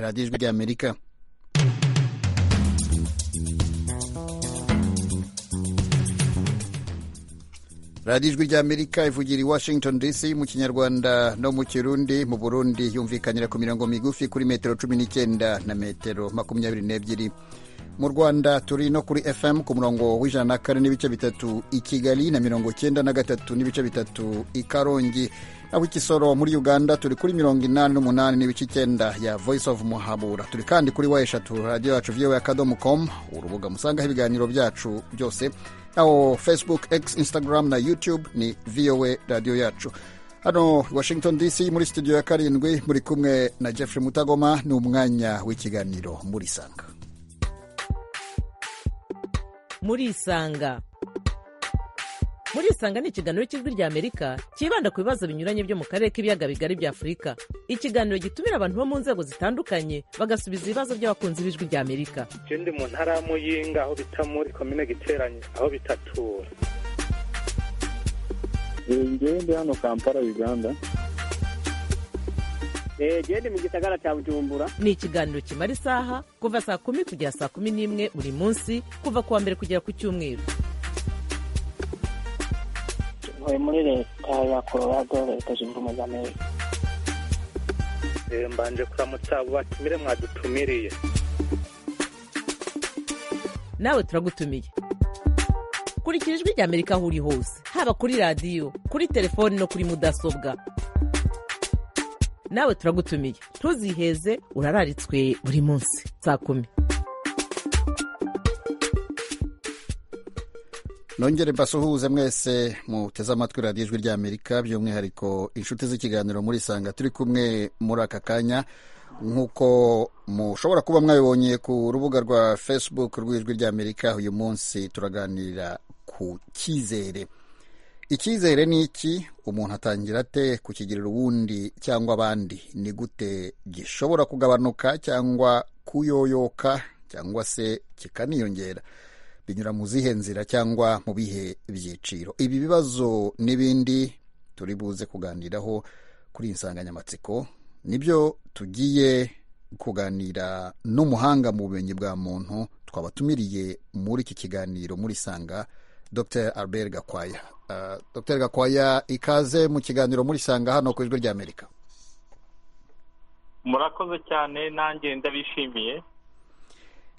radiyo ijwi ry'amerika radiyo ijwi ry'amerika ivugira i washington dc mu kinyarwanda no mu kirundi mu burundi yumvikanira ku mirongo migufi kuri metero cumi n'icyenda na metero makumyabiri n'ebyiri mu rwanda turi no kuri fm ku murongo w'ijana na kane n'ibice bitatu i kigali na mirongo cyenda na gatatu n'ibice bitatu i karongi naho ikisoro muri uganda turi kuri mirongo inani n'umunani n'ibice icyenda ya voice of muhabura turi kandi kuri wa eshatu radiyo yacu vyewe akadomo com urubuga musangaho ibiganiro byacu byose naho facebook x instagram na youtube ni voa radiyo yacu hano washington dc muri studio ya karindwi muri kumwe na jeffrey mutagoma ni umwanya w'ikiganiro murisanga murisanga murisanga ni ikiganiro cy'ijwi ry'amerika cyibanda ku bibazo binyuranye byo mu karere k'ibiyaga bigari bya afurika ikiganiro gitumira abantu bo mu nzego zitandukanye bagasubiza ibibazo by'abakunzi b'ijwi ry'amerika icyo ndi mu ntara ya muyinga aho bita muri komine giteranye aho bita tura ngewe ndi hano kampala uganda gende mu gisagara cya bujumbura ni ikiganiro kimara isaha kuva saa kumi kugera saa kumi n'imwe buri munsi kuva ku wa mbere kugera ku cyumweru ntuye muri leta ya colorado leta zunze ubumwe za amerika mbanje kuramutsa abo batumire mwadutumiriye nawe turagutumiye kurikira ijwi ry'amerika aho uri hose haba kuri radiyo kuri telefoni no kuri mudasobwa nawe turagutumiye ntuziheze urararitswe buri munsi saa kumi nongere mbasuhuze mwese muteze amatwi radiyo ijwi ry'amerika by'umwihariko inshuti z'ikiganiro muri sanga turi kumwe muri aka kanya nk'uko mushobora kuba mwabibonye ku rubuga rwa facebook rw'ijwi ry'amerika uyu munsi turaganirira ku cyizere icyizere ni iki umuntu atangira ate kukigirira uwundi cyangwa abandi ni gute gishobora kugabanuka cyangwa kuyoyoka cyangwa se kikaniyongera binyura mu zihe nzira cyangwa mu bihe byiciro ibi bibazo n'ibindi turi buze kuganiraho kuri iyi nsanganyamatsiko nibyo tugiye kuganira n'umuhanga mu bumenyi bwa muntu twabatumiriye muri iki kiganiro muri sanga dr albert gakwaya uh, dr gakwaya ikaze mu kiganiro muri sanga hano ku ijwi ry'amerika murakoze cyane nanjye ndabishimiye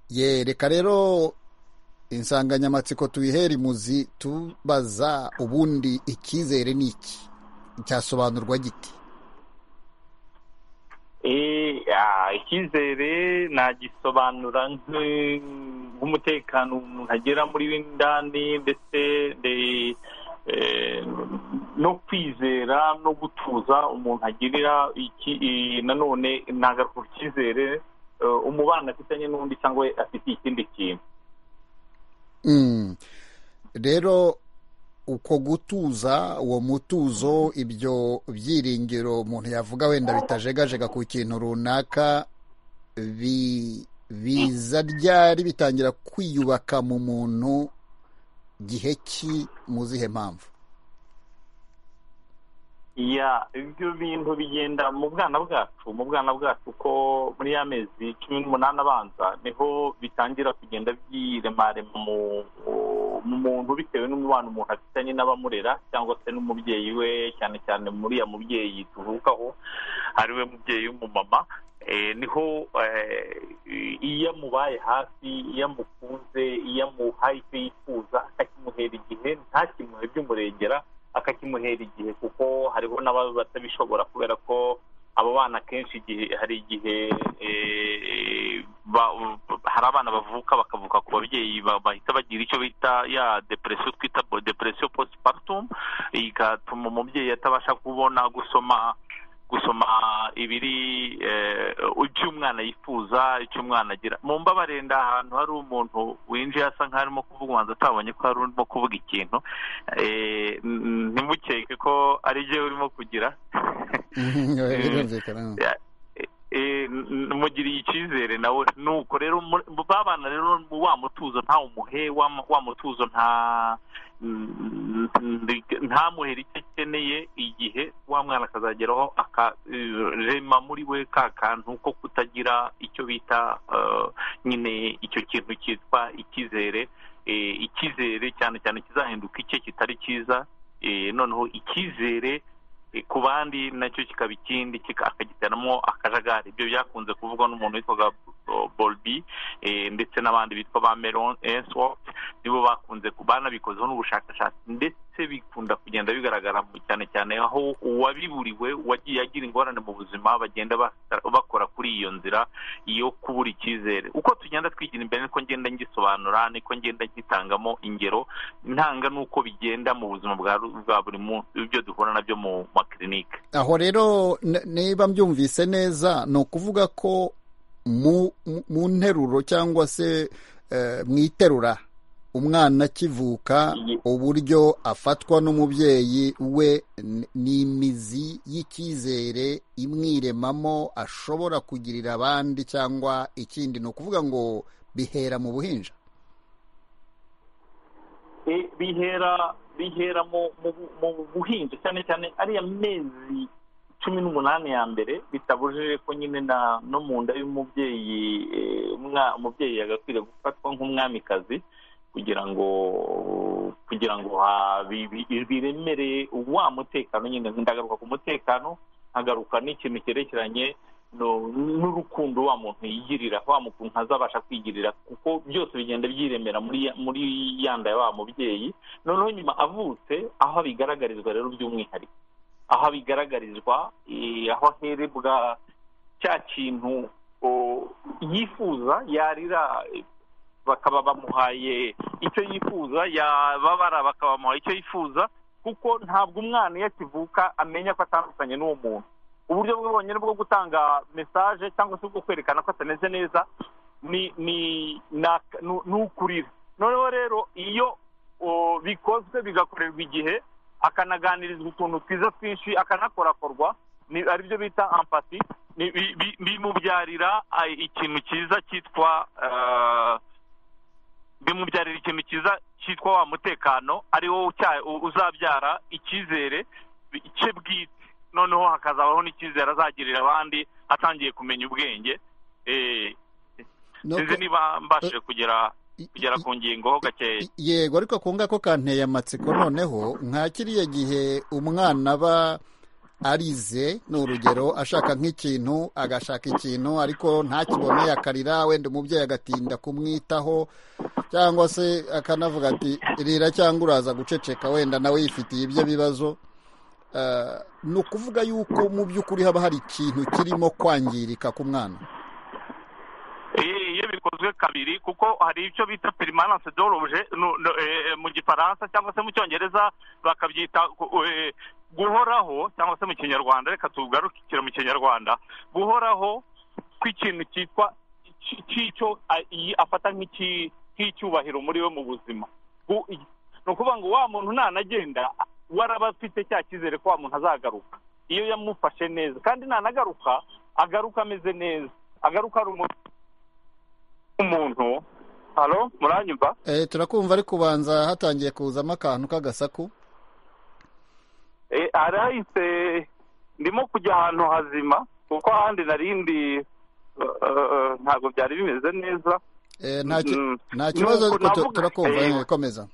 ye reka rero insanganyamatsiko tuyihera imuzi tubaza ubundi icyizere ni iki cyasobanurwa giti icyizere nagisobanura nk'umutekano umuntu agera muri w'indani ndetse no kwizera no gutuza umuntu agirira nanone ntagaruka ku cyizere umubano afitanye n'undi cyangwa afitiye ikindi kintu rero uko gutuza uwo mutuzo ibyo byiringiro umuntu yavuga wenda bitajegajega ku kintu runaka biza ryari bitangira kwiyubaka mu muntu gihe ki mu zihe mpamvu ya ibyo bintu bigenda mu bwana bwacu mu bwana bwacu ko muri ya mezi cumi n'umunani abanza niho bitangira kugenda byiremarema mu mu muntu bitewe n'umubano umuntu afitanye n'abamurera cyangwa se n'umubyeyi we cyane cyane muri ya mubyeyi tuvukaho ari we mubyeyi w'umumama niho iyo amubaye hafi iyo amukunze iyo amuhaye icyo yifuza akakimuhera igihe ntakimuhe by'umurengera akakimuhera igihe kuko hariho n'ababa batabishobora kubera ko abo bana akenshi igihe hari igihe hari abana bavuka bakavuka ku babyeyi bahita bagira icyo bita ya depresiyo twita depresiyo postpartum igatuma umubyeyi atabasha kubona gusoma gusoma ibiri ibyo umwana yifuza icyo umwana agira mu mbabare nda ahantu hari umuntu winjiye asa nkaho arimo kuvuga ubanza atabonye ko hari urimo kuvuga ikintu ntimukeke ko ari byo urimo kugira n- mugiriye icyizere nawe nuko rero muri- mu- babana rero wa mutuzo ntawe umuhe wa mu- wa mutuzo nta n- n- ntamuhere icyo akeneye igihe wa mwana akazageraho akarema muri we ka kantu ko kutagira icyo bita eh, nyine icyo kintu cyitwa icyizere Eh, icyizere cyane cyane kizahinduka icye kitari cyiza Eh, noneho icyizere eh, ku bandi nacyo kikaba ikindi kika- akagiteramo akajagari ibyo byakunze kuvugwa n'umuntu witwaga Bo- bolbi eh, ndetse n'abandi bitwa ba meron enswort nibo bakunze ku- banabikozeho n'ubushakashatsi ndetse bikunda kugenda bigaragara mu- cyane cyane aho uwabiburiwe wagiye agira ingorane mu buzima bagenda basa- bakora kuri iyo nzira yo kubura icyizere uko tugenda twigira imbere niko ngenda ngisobanura niko ngenda ngitangamo ingero ntanga n'uko bigenda mu buzima bwa ru- bwa buri munsi ibyo duhura nabyo mu makirinike aho rero n- niba mbyumvise neza ni ukuvuga ko mu mu nteruro cyangwa se eh, mu iterura umwana akivuka uburyo afatwa n'umubyeyi we n- ni imizi y'icyizere imwiremamo ashobora kugirira abandi cyangwa ikindi ni ukuvuga ngo bihera mu buhinja E, bihera bihera mu mu- mu buhinzi cyane cyane ariya mezi cumi n'umunani ya mbere bitabujije ko nyine na no mu nda y'umubyeyi e, umwa- umubyeyi yagakwiriye gufatwa nk'umwamikazi kugira ngo kugira ngo ha- bi- bi- biremere wa mutekano nyine ndagaruka ku mutekano nkagaruka n'ikintu cyerekeranye no- n'urukundo wa muntu yigirira wa muntu ntazabasha kwigirira kuko byose bigenda byiremera muri ya- muri ya nda ya wa mubyeyi noneho nyuma avutse aho abigaragarizwa rero by'umwihariko aho abigaragarizwa eh, aho aherebwa cya kintu o- yifuza yarira eh, bakaba bamuhaye icyo yifuza yababara bakaba bamuhaye icyo yifuza kuko ntabwo umwana iyo akivuka amenya ko atandukanye n'uwo muntu uburyo bwe bwonyine bwo gutanga mesaje cyangwa se bwo kwerekana ko atameze neza ni ni na- nu- ni ukurira noneho rero iyo o, bikozwe bigakorerwa igihe akanaganirizwa utuntu twiza twinshi akanakorakorwa ni aribyo bita ampati ni- bi- bi- bimubyarira ah, ikintu cyiza cyitwa ah, bimubyarira ikintu cyiza cyitwa wa mutekano ari wo ucya- u- uzabyara icyizere cye bwite noneho hakazabaho n'icyizere azagirira abandi atangiye kumenya ubwenge Eh, No sinzi ku- niba mbashije kugera i- kugera i- ku ngingo gakeya yego ariko ku ngako kanteye amatsiko noneho nka kiriya gihe umwana aba arize ni urugero ashaka nk'ikintu agashaka ikintu ariko ntakibone akarira wenda umubyeyi agatinda kumwitaho cyangwa se akanavuga ati rira cyangwa uraza guceceka wenda nawe yifitiye ibyo bibazo Eh, ni ukuvuga yuko mu by'ukuri haba hari ikintu kirimo kwangirika ku mwana Eh, iyo bikozwe kabiri kuko hari icyo bita permanence d'orobje mu gifaransa cyangwa se mu cyongereza bakabyita ku- eh, guhoraho cyangwa se mu kinyarwanda reka tugarukire mu kinyarwanda guhoraho kw'ikintu cyitwa cy- cy'icyo a- iyi afata nk'iki- nk'icyubahiro muri we mu buzima Gu- i- ni ukuvuga ngo wa muntu nanagenda waraba afite cya cyizere ko wa muntu azagaruka iyo yamufashe neza kandi nanagaruka agaruka ameze neza agaruka ari umuntu umuntu halo muranyumva Eh, turakumva ariko ubanza hatangiye kuzamo akantu k'agasaku Eh, arahise ndimo kujya ahantu hazima kuko ahandi narindi ntabwo byari bimeze neza Eh, nta ki- Mm. nta kibazo Nuko ariko tu- navuga- turakumva Eh, eh, komeza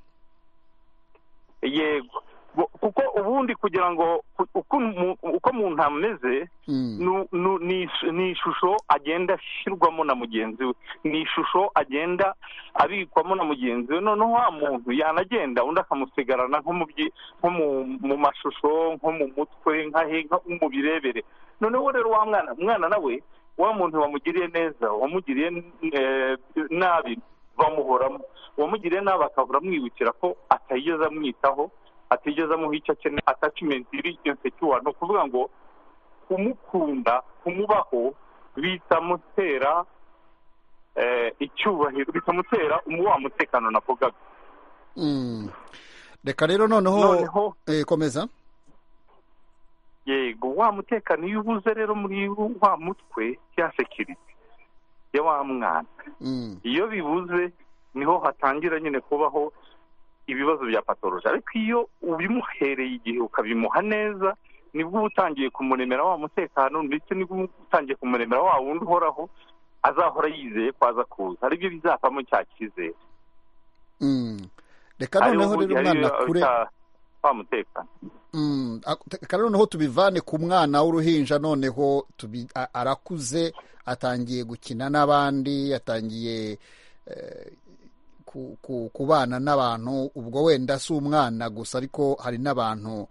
yego Bu- kuko ubundi kugira ngo ku- uko umu- uko umuntu ameze Mm. nu- nu- ni ish- ni ishusho agenda ashyirwamo na mugenzi we ni ishusho agenda abikwamo na mugenzi we noneho wa muntu yanagenda undi akamusigarana nko mu byi- nko mu- mu mashusho nko mu mutwe nkahe nka- mu birebere noneho rero wa mwana umwana nawe wa muntu wamugiriye neza wamugiriye eh, nabi bamuhoramo uwamugiriye nabi akabura amwibukira ko atayigeze amwitaho atigeze amuha icyo akeneye atachimenti iri insecure ni ukuvuga ngo kumukunda kumubaho bitamutera eh, icyubahiro bitamutera umuwa mutekano navugaga Mm. reka rero noneho noneho eh, komeza yego yego wa mutekano iyo ubuze rero muri wa mutwe ya sekirite ya wa mwana Mm. iyo bibuze niho hatangira nyine kubaho ibibazo bya patoroje ariko iyo ubimuhereye igihe ukabimuha neza nibwo uba utangiye kumuremera wa mutekano ndetse nibwo uba utangiye kumuremera wa wundi uhoraho azahora yizeye ko aza kuza aribyo bizavamo cya cyizere Mm. reka noneho rero umwana akure wa mutekano Mm, ak- reka noneho tubivane ku mwana w'uruhinja noneho tubi- a- arakuze atangiye gukina n'abandi atangiye eh, ku- ku- kubana n'abantu ubwo wenda si umwana gusa ariko hari n'abantu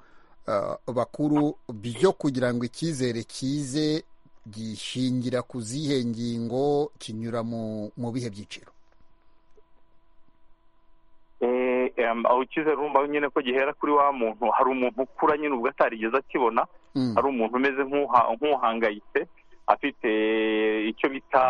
eh, bakuru byo kugira ngo icyizere kize gishingira ku zihe ngingo kinyura mu mu bihe byiciro Eh, em, aho icyizere urumva nyine ko gihera kuri wa muntu hari umuntu ukura nyine ubwo atarigeze akibona Mm, hari umuntu umeze nk'uha- nk'uhangayitse afite icyo bita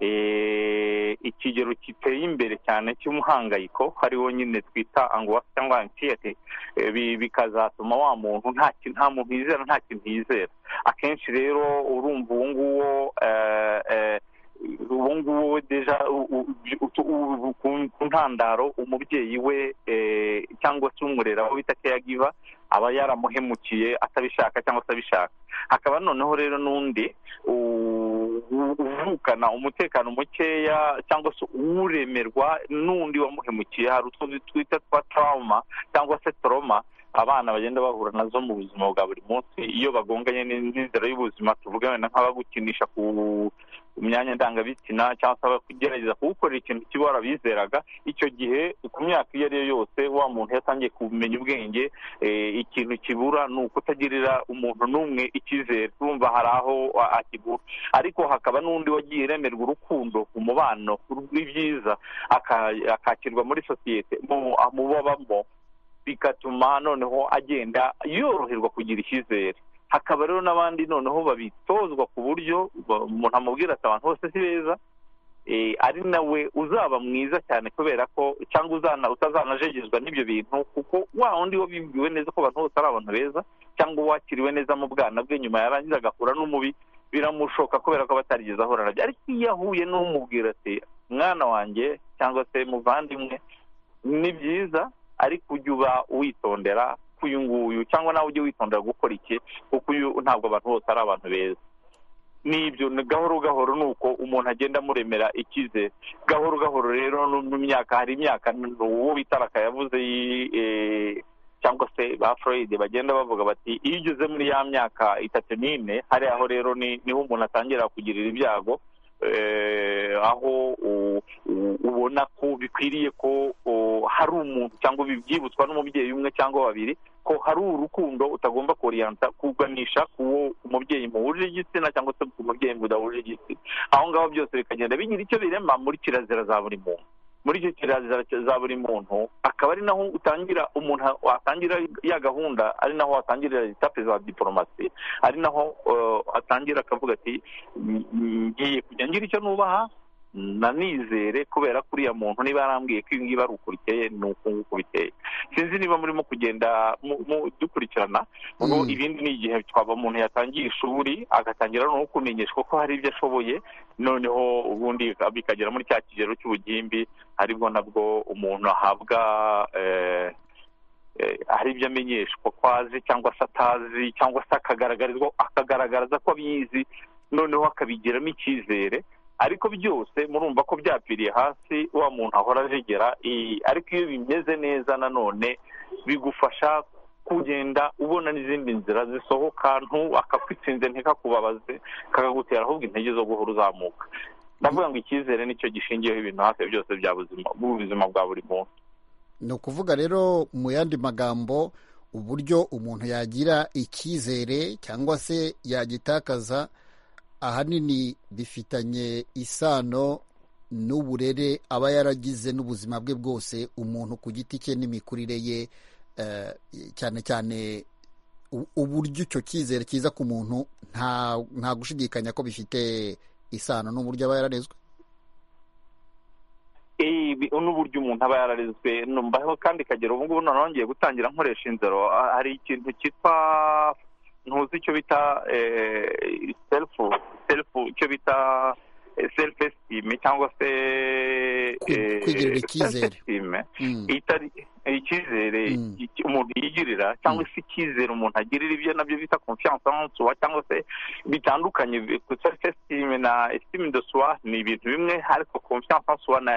eh, ikigero giteye imbere cyane cy'umuhangayiko hariho nyine twita angoisse cyangwa anxiety Eh, bi- bikazatuma wa muntu nta ki- nta muntu yizera nta kintu yizera akenshi rero urumva uwo nguwo eh, eh, uwo nguwo deja u- u- u- u- ku ku ntandaro umubyeyi we eh, cyangwa se umurera aho bita caregiver aba yaramuhemukiye atabishaka cyangwa se abishaka hakaba noneho rero n'undi u- u- uvukana umutekano mukeya cyangwa se uremerwa n'undi wamuhemukiye hari utwo twita twa trauma cyangwa se toroma abana bagenda bahura nazo mu buzima bwa buri munsi iyo bagonganye n'in- n'inzira y'ubuzima tuvuga wenda nk'abagukinisha ku myanya ndangabitsina cyangwa se abagerageza kugukorera ikintu kibi warabizeraga icyo gihe ku myaka iyo ari yo yose wa muntu yatangiye kumenya ubwenge eh, ikintu kibura ni ukutagirira umuntu n'umwe icyizere urumva hari aho a- akibura ariko hakaba n'undi wagiye iremerwa urukundo umubano rw'ibyiza aka- akakirwa muri sosiyete mu amubabamo bigatuma noneho agenda yoroherwa kugira icyizere hakaba rero n'abandi noneho babitozwa ku buryo ba- umuntu amubwira ati abantu bose si beza eh, ari nawe uzaba mwiza cyane kubera ko cyangwa uzana- utazanajegezwa n'ibyo bintu kuko wa wundi wabibwiwe neza ko abantu bose ari abantu beza cyangwa wakiriwe neza mu bwana bwe nyuma yarangiza agahura n'umubi biramushoka kubera ko aba atarigeze ahura nabyo ariko iyo ahuye n'umubwira ati mwana wanjye cyangwa se muvandimwe ni byiza ariko ujye uba witondera ko uyu nguyu cyangwa nawe ujye witondera gukora iki kuko uyu ntabwo abantu bose ari abantu beza n'ibyo ni gahoro gahoro ni uko umuntu agenda amuremera icyizere gahoro gahoro rero no mu myaka hari imyaka n- uwo bitaraka yavuze yi- eh, cyangwa se ba Freud bagenda bavuga bati iyo ugeze muri ya myaka itatu n'ine hari aho rero ni- niho umuntu atangira kugirira ibyago eh, aho u- u- ubona ko bikwiriye ko o, hari umuntu cyangwa bibyibutswa n'umubyeyi umwe cyangwa babiri ko hari urukundo utagomba koriyanta kuganisha kuwo umubyeyi muhuje igitsina cyangwa se ku mubyeyi mudahuje igitsina aho ngaho byose bikagenda bigira icyo birema muri kirazira za buri muntu muri icyo kirazira za buri muntu akaba ari naho utangira umuntu watangira ya gahunda ari naho watangirira etape za diporomasi ari naho eh, atangira akavuga ati "Mm, mm, ngiye kujya ngira icyo nubaha nanizere kubera ko uriya muntu niba yarambwiye ko ibi ngibi ari uku biteye ni uku nguku biteye sinzi niba murimo kugenda mu- mu- dukurikirana ubwo Mm. ibindi ni igihe twaba umuntu yatangiye ishuri agatangira no kumenyeshwa ko hari ibyo ashoboye noneho ubundi bikagera muri cya kigero cy'ubugimbi aribwo nabwo umuntu ahabwa eh, eh, hari ibyo amenyeshwa ko azi cyangwa se atazi cyangwa se akagaragarizwa akagaragaza ko abizi noneho akabigiramo icyizere ariko byose murumva ko byapfiriye hasi wa muntu ahora ajegera i- ariko iyo bimeze neza nanone bigufasha kugenda ubona n'izindi nzira zisohoka ntu akakwitsinze ntikakakubabaze kakagutera ahubwo intege zo guhora uzamuka ndavuga ngo icyizere nicyo gishingiyeho ibintu hafi ya byose bya buzima bw'ubuzima bwa buri muntu ni ukuvuga rero mu yandi magambo uburyo umuntu yagira icyizere cyangwa se yagitakaza ahanini bifitanye isano n'uburere aba yaragize n'ubuzima bwe bwose umuntu ku giti cye n'imikurire ye eh, cyane cyane u- uburyo icyo cyizere kiza ku muntu nta nta gushidikanya ko bifite isano n'uburyo aba yararezwe Eh, bi- n'uburyo umuntu aba yararezwe numvaho kandi kagera ubu ngubu noneho ngiye gutangira nkoresha inzara hari ikintu cyitwa ntuzi icyo bita selufu selufu icyo bita selufu esitime cyangwa se eh, kwigirira icyizere. self-esteem. Mm. itari icyizere Mm. iki- umuntu yigirira cyangwa se icyizere umuntu agirira ibyo nabyo bita confiance en soi cyangwa se bitandukanye self esteem na estime de soi ni ibintu bimwe ariko confiance en soi na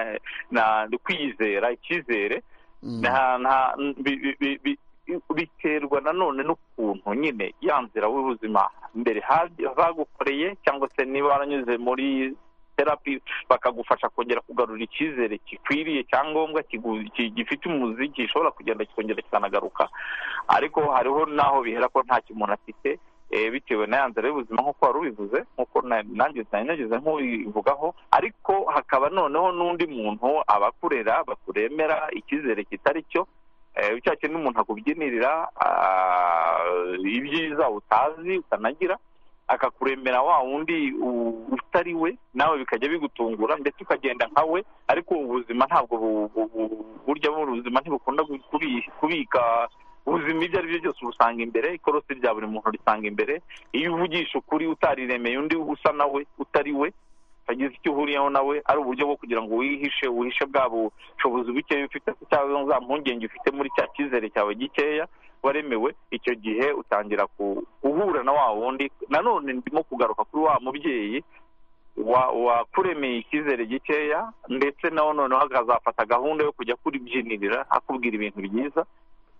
na kwizera icyizere Mm. nta nta bi- bi- bi- bi- biterwa nanone n'ukuntu nyine ya nzira w'ubuzima mbere haj- bagukoreye cyangwa se niba waranyuze muri terapi bakagufasha kongera kugarura icyizere gikwiriye cyangombwa kigu- ki- gifite umuzi gishobora kugenda kikongera kikanagaruka ariko hariho n'aho bihera ko nta umuntu afite eh, bitewe na ya nzira y'ubuzima nk'uko wari ubivuze nk'uko na- nanjye nari nageze nk'ubivugaho ariko hakaba noneho n'undi muntu abakurera bakuremera icyizere kitari cyo eh, cya kindi umuntu akubyinirira ah, ibyiza utazi utanagira akakuremera wa wundi u- utari we nawe bikajya bigutungura ndetse ukagenda nka we ariko ubu buzima ntabwo bu- bu- bu- burya buno ubuzima ntibukunda gu- kubi- kubika ubuzima ibyo ari byo byose ubusanga imbere ikorosi rya buri muntu risanga imbere iyo uvugisha ukuri utariremeye undi usa na we utari we hagize icyo uhuriyeho nawe ari uburyo bwo kugira ngo wihishe uhishe bwa bushobozi bukeya ufite cyangwa za mpungenge ufite muri cya cyizere cyawe gikeya waremewe icyo gihe utangira ku- guhura na wa wundi nanone ndimo kugaruka kuri wa mubyeyi wa- wakuremeye icyizere gikeya ndetse nawe noneho akazafata gahunda yo kujya kuribyinirira akubwira ibintu byiza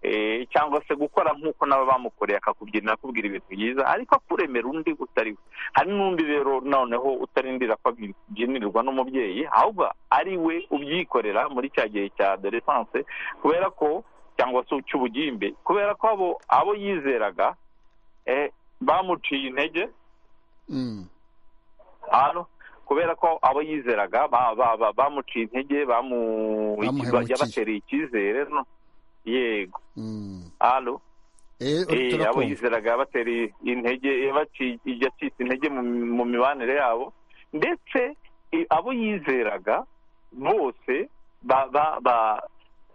eh, cyangwa se gukora nk'uko nabo bamukoreye akakubyinira akubwira ibintu byiza ariko akuremera undi utari we hari n'undi rero noneho utarindira ko abyinirirwa n'umubyeyi ahubwo ari we ubyikorera muri cya gihe cya adolescence kubera ko cyangwa se cy'ubugimbe kubera ko abo abo yizeraga eh, bamuciye intege Mm. hano kubera ko abo yizeraga ba- ba- ba- bamuciye intege bamu Bamuhemukiye. yabatereye icyizere no yego Mm. hano Eh, Eh, abo turakumva. yizeraga batera intege yabaci- yacitse intege mu mu mibanire yabo ndetse eh, abo yizeraga bose ba- ba- ba-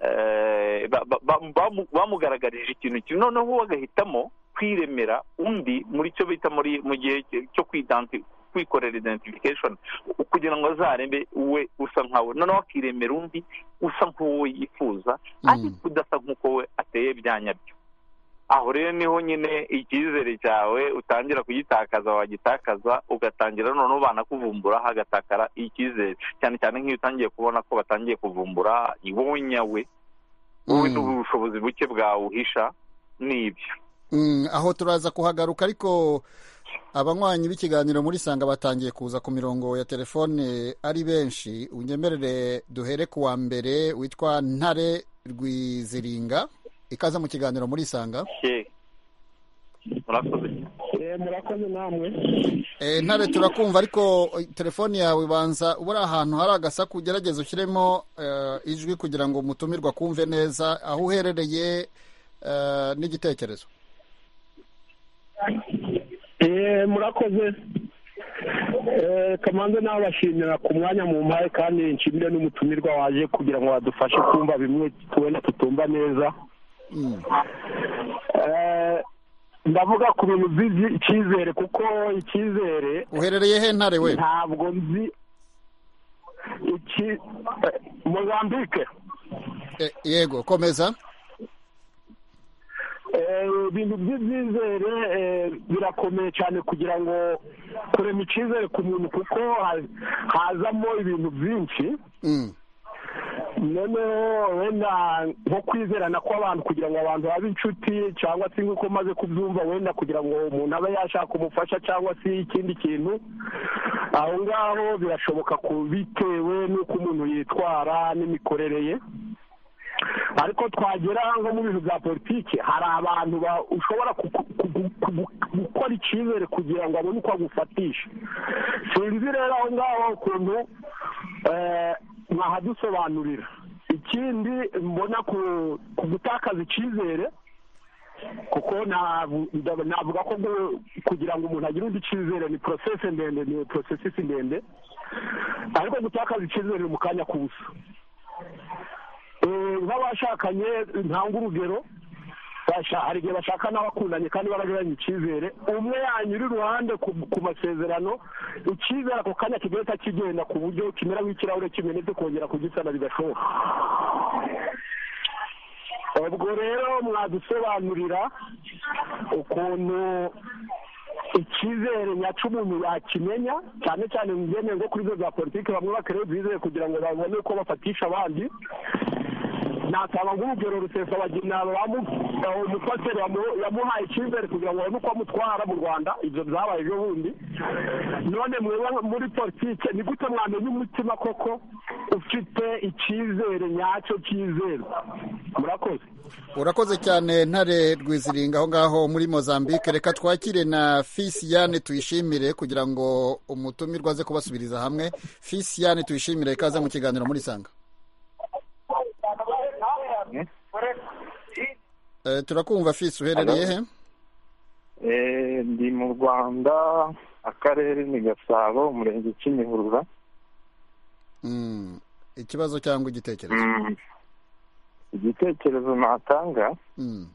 eh, ba- ba- ba- bamu- bamugaragarije ikintu kimwe noneho we agahitamo kwiremera undi muri cyo bita muri mu gihe cyo- cyo kwidanti kwikorera identification kugira ngo azarembe we usa nkawe noneho akiremera undi usa nk'uwo yifuza ariko udasa nk'uko we ateye bya nyabyo aho rero niho nyine icyizere cyawe utangira kugitakaza wagitakaza ugatangira noneho banakuvumbura hagatakara icyizere cyane cyane nk'iyo utangiye kubona ko batangiye kuvumbura wowe nyawe wowe Mm. n'ubushobozi buke bwawuhisha n'ibyo Mm, aho turaza kuhagaruka ariko abanywanyi b'ikiganiro muri sanga batangiye kuza ku mirongo ya telefone ari benshi unyemerere duhere ku wa mbere witwa ntare rwiziringa ikaza mu kiganiro muri sanga Ye- murakoze murakoze namwe e, ntare turakumva ariko eh, telefone yawe banza ubura ahantu hari agasaku ugerageze ushyiremo eh, ijwi kugira ngo umutumirwa kumve neza aho uherereye eh, n'igitekerezo Eh, murakoze Eh, kamanze nawe bashimira ku mwanya mu mpaye kandi nshimire n'umutumirwa waje kugira ngo badufashe kumva bimwe tubona tutumva neza Mm, Eh, ndavuga ku bintu by'icyizere kuko icyizere uherereye he ntare we ntabwo nzi iki eh, mozambike Eh, yego komeza Eh, ibintu by'ibyizere eh, birakomeye cyane kugira ngo kurema icyizere ku muntu kuko ha- hazamo ibintu byinshi Mm. noneho wenda nko kwizerana kw'abantu kugira ngo abantu babe inshuti cyangwa se nk'uko umaze kubyumva wenda kugira ngo umuntu abe yashaka umufasha cyangwa se ikindi kintu aho ngaho birashoboka ku- bitewe n'uko umuntu yitwara n'imikorere ye ariko twagera nko mu bintu bya politiki hari abantu ba- ushobora ku- ku- ku- ku- gukora icyizere kugira ngo abone uko agufatisha sinzi rero aho ngaho ukuntu eh, mwahadusobanurira ikindi mbona ku- ku gutakaza icyizere kuko navu- ndav- navuga ko gu- kugira ngo umuntu agire undi icyizere ni porosesi ndende ni porosesi ndende ariko gutakaza icyizere ni mu kanya k'ubusa Eh, nk'abashakanye ntanga urugero Basha- hari igihe bashaka n'abakundanye kandi baragiranye icyizere umwe yanyura iruhande ku ku masezerano icyizere ako kanya kigahita kigenda ku buryo kimera nk'ikirahure kimenetse kongera kugisana bidashoboka ubwo rero mwadusobanurira ukuntu icyizere nyacu umuntu yakimenya cyane cyane mu byemewe ngo kuri zo za politiki bamwe bakereye bizere kugira ngo babone uko bafatisha abandi natanga nk'urugero rusesabagina umupasiteri yamu- yamuhaye icyizere kugira ngo babone uko amutwara mu rwanda ibyo byabaye ejo bundi none mwebwe muri politiki ni gute mwamenya umutima koko ufite icyizere nyacyo cyizerwa murakoze urakoze cyane ntare rwiziringa aho ngaho muri mozambique reka twakire na fisiyane tuyishimire kugira ngo umutumirwa aze kubasubiriza hamwe fisiyane tuyishimire ikaze mu kiganiro muri sanga Eh, turakumva fisi uherereye he Eh, ndi mu rwanda akarere ni gasabo umurenge kimihurura Mm. ikibazo cyangwa igitekerezo Mm. igitekerezo natanga Mm.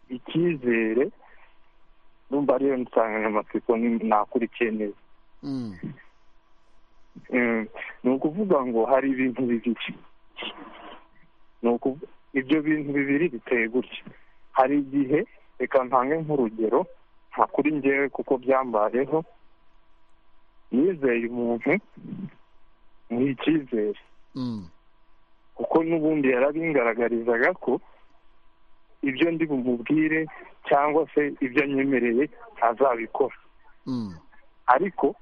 icyizere numva ariyo nsanganyamatsiko ni- nakurikiye neza Mm. Mm. ni ukuvuga ngo hari ibintu bibiri ni ukuvu- ibyo bintu bibiri biteye gutya hari igihe reka ntange nk'urugero nta kuri ngewe kuko byambayeho nizeye umuntu muha icyizere Mm. kuko n'ubundi yarabingaragarizaga ko ibyo ndi bumubwire cyangwa se ibyo anyemereye ntazabikora Mm. ariko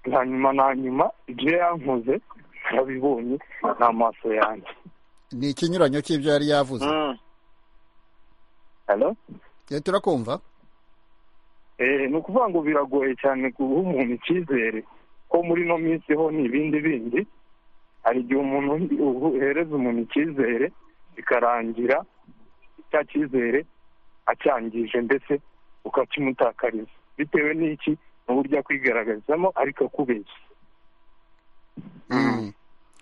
nta nyuma na nyuma ibyo yankoze narabibonye n'amaso yanjye ni ikinyuranyo cy'ibyo yari yavuze Hello? Eh, turakumva Eh, ni ukuvuga ngo biragoye cyane guha umuntu icyizere ko muri ino minsi ho ni ibindi bindi hari igihe umuntu uhereza umuntu icyizere bikarangira cya cyizere acyangije ndetse ukakimutakariza bitewe n'iki n'uburyo akwigaragarizamo ariko akubeshya Mm.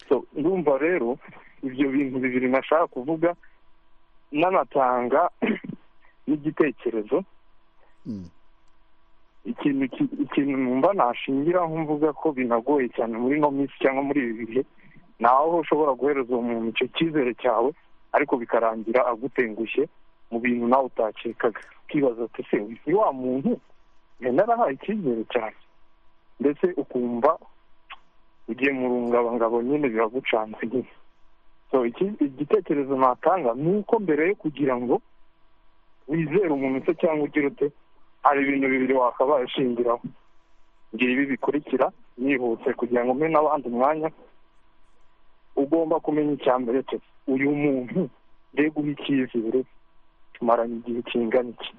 so ndumva rero ibyo bintu bibiri nashaka kuvuga n'anatanga n'igitekerezo Mm. ikintu ki- ikintu numva nashingiraho mvuga ko binagoye cyane muri ino minsi cyangwa muri ibi bihe ni aho ushobora guhereza uwo muntu icyo cyizere cyawe ariko bikarangira agutengushye mu bintu nawe utakekaga ukibaza ati se ni wa muntu yari narahaye icyizere cyane ndetse ukumva ugiye mu rungabangabo nyine biragucanze nyine so iki- igitekerezo natanga ni uko mbere yo kugira ngo wizere umuntu se cyangwa ugira ute hari ibintu bibiri wakabaye ushingiraho ngira ibi bikurikira yihuse kugira ngo mbe n'abandi umwanya ugomba kumenya icya mbere cyo uyu muntu mbega uha icyizere tumaranye igihe kingana iki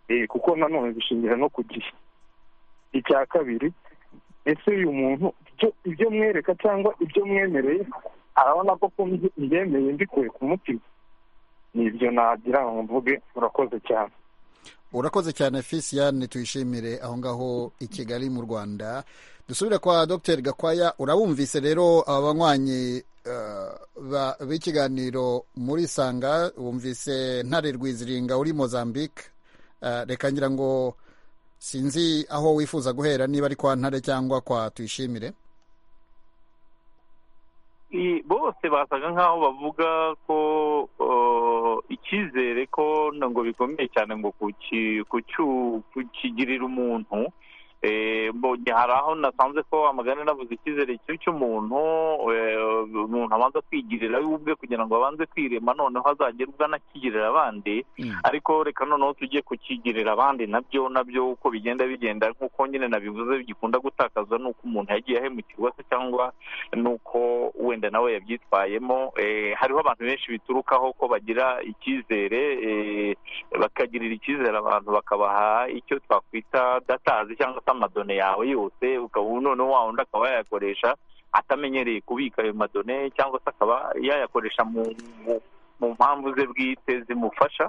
Eh, kuko nanone bishingira no ku gihe icya kabiri ese uyu muntu ibyo- ibyo mwereka cyangwa ibyo mwemereye arabona ko ko mbyemeye mbikuye ku mutima ni ibyo nagira ngo mvuge murakoze cyane urakoze cyane fisiyane tuyishimire aho ngaho i kigali mu rwanda dusubire kwa dr gakwaya urabumvise rero aba banywanyi eh, ba- b'ikiganiro muri sanga wumvise ntare rwiziringa uri mozambique Eh, reka ngira ngo sinzi aho wifuza guhera niba ari kwa ntare cyangwa kwa tuyishimire I- bose basaga nk'aho bavuga ko uh, icyizere ko na- ngo bikomeye cyane ngo kuki- kucyu- kukigirira umuntu Eh, mbonye hari aho nasanze ko amagare navuze icyizere cyo cy'umuntu eh, umuntu abanza kwigirira we ubwe kugira ngo abanze kwirema noneho azagere ubwo anakigirira abandi Mm. ariko reka noneho tujye kukigirira abandi nabyo nabyo uko bigenda bigenda nk'uko nyine nabivuze gikunda gutakaza ni uko umuntu yagiye ahemukirwa se cyangwa n'uko wenda nawe yabyitwayemo eh, hariho abantu benshi biturukaho ko bagira icyizere eh, bakagirira icyizere abantu bakabaha icyo twakwita datazi cyangwa se amadone yawe yose ukaba noneho wa wundi akaba yayakoresha atamenyereye kubika ayo madone cyangwa se akaba yayakoresha mu mu- mu mpamvu ze bwite zimufasha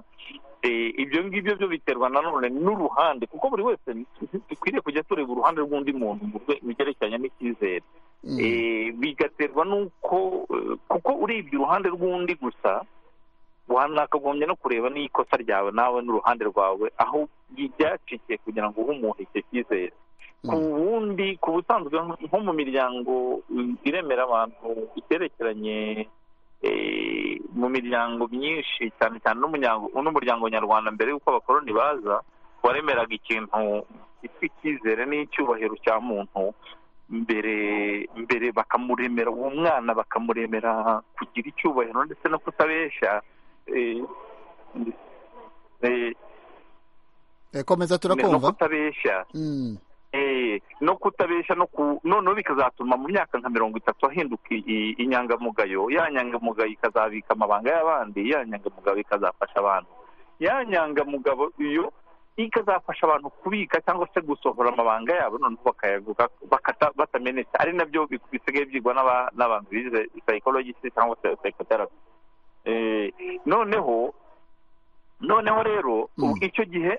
Eh, ibyo ngibyo byo biterwa nanone n'uruhande kuko buri wese dukwiriye kujya tureba uruhande rw'undi muntu mu rwe- mu byerekeranye n'icyizere Mm. Eh, bigaterwa n'uko eh, kuko urebye uruhande rw'undi gusa wanakagombye no kureba n'ikosa ryawe nawe n'uruhande rwawe aho byacike kugira ngo uhe umuntu icyo cyizere ku wundi ku busanzwe nko mu miryango iremera abantu iterekeranye eh, mu miryango myinshi cyane cyane n'umuryango- n'umuryango nyarwanda mbere y'uko abakoloni baza waremeraga ikintu gifite icyizere n'icyubahiro cya muntu mbere mbere bakamuremera uwo mwana bakamuremera kugira icyubahiro ndetse no kutabeshya eh, eh, Eh, komeza no turakumva kutabeshya Mm, Eh, no kutabesha no ku noneho bikazatuma mu myaka nka mirongo itatu ahinduka i- i- inyangamugayo ya nyangamugayo ikazabika amabanga y'abandi ya nyangamugayo ikazafasha abantu ya nyangamugabo iyo ikazafasha abantu kubika cyangwa se gusohora amabanga yabo noneho bakayavuga bakata- batamenetse ari nabyo bi- bisigaye byigwa n'aba- n'abantu bize psychologist cyangwa se psychotherapy Eh, noneho noneho rero Mm. icyo gihe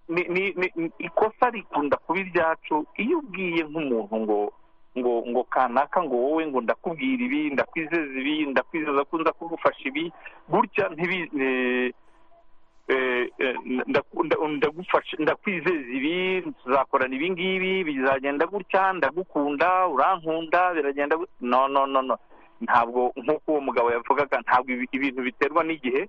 ni, ni, ni, ni ikosa rikunda kuba iryacu iyo ubwiye nk'umuntu ngo ngo ngo kanaka ngo wowe ngo ndakubwira ibi ndakwizeza ibi ndakwizeza ko nza kugufasha ibi gutya ntibi eh, eh, eh, ndaku- nda- ndagufasha ndakwizeza ibi tuzakorana ibi ngibi bizagenda gutya ndagukunda urankunda biragenda gut- no no no no ntabwo nk'uko uwo mugabo yavugaga ntabwo ibi- ibintu biterwa n'igihe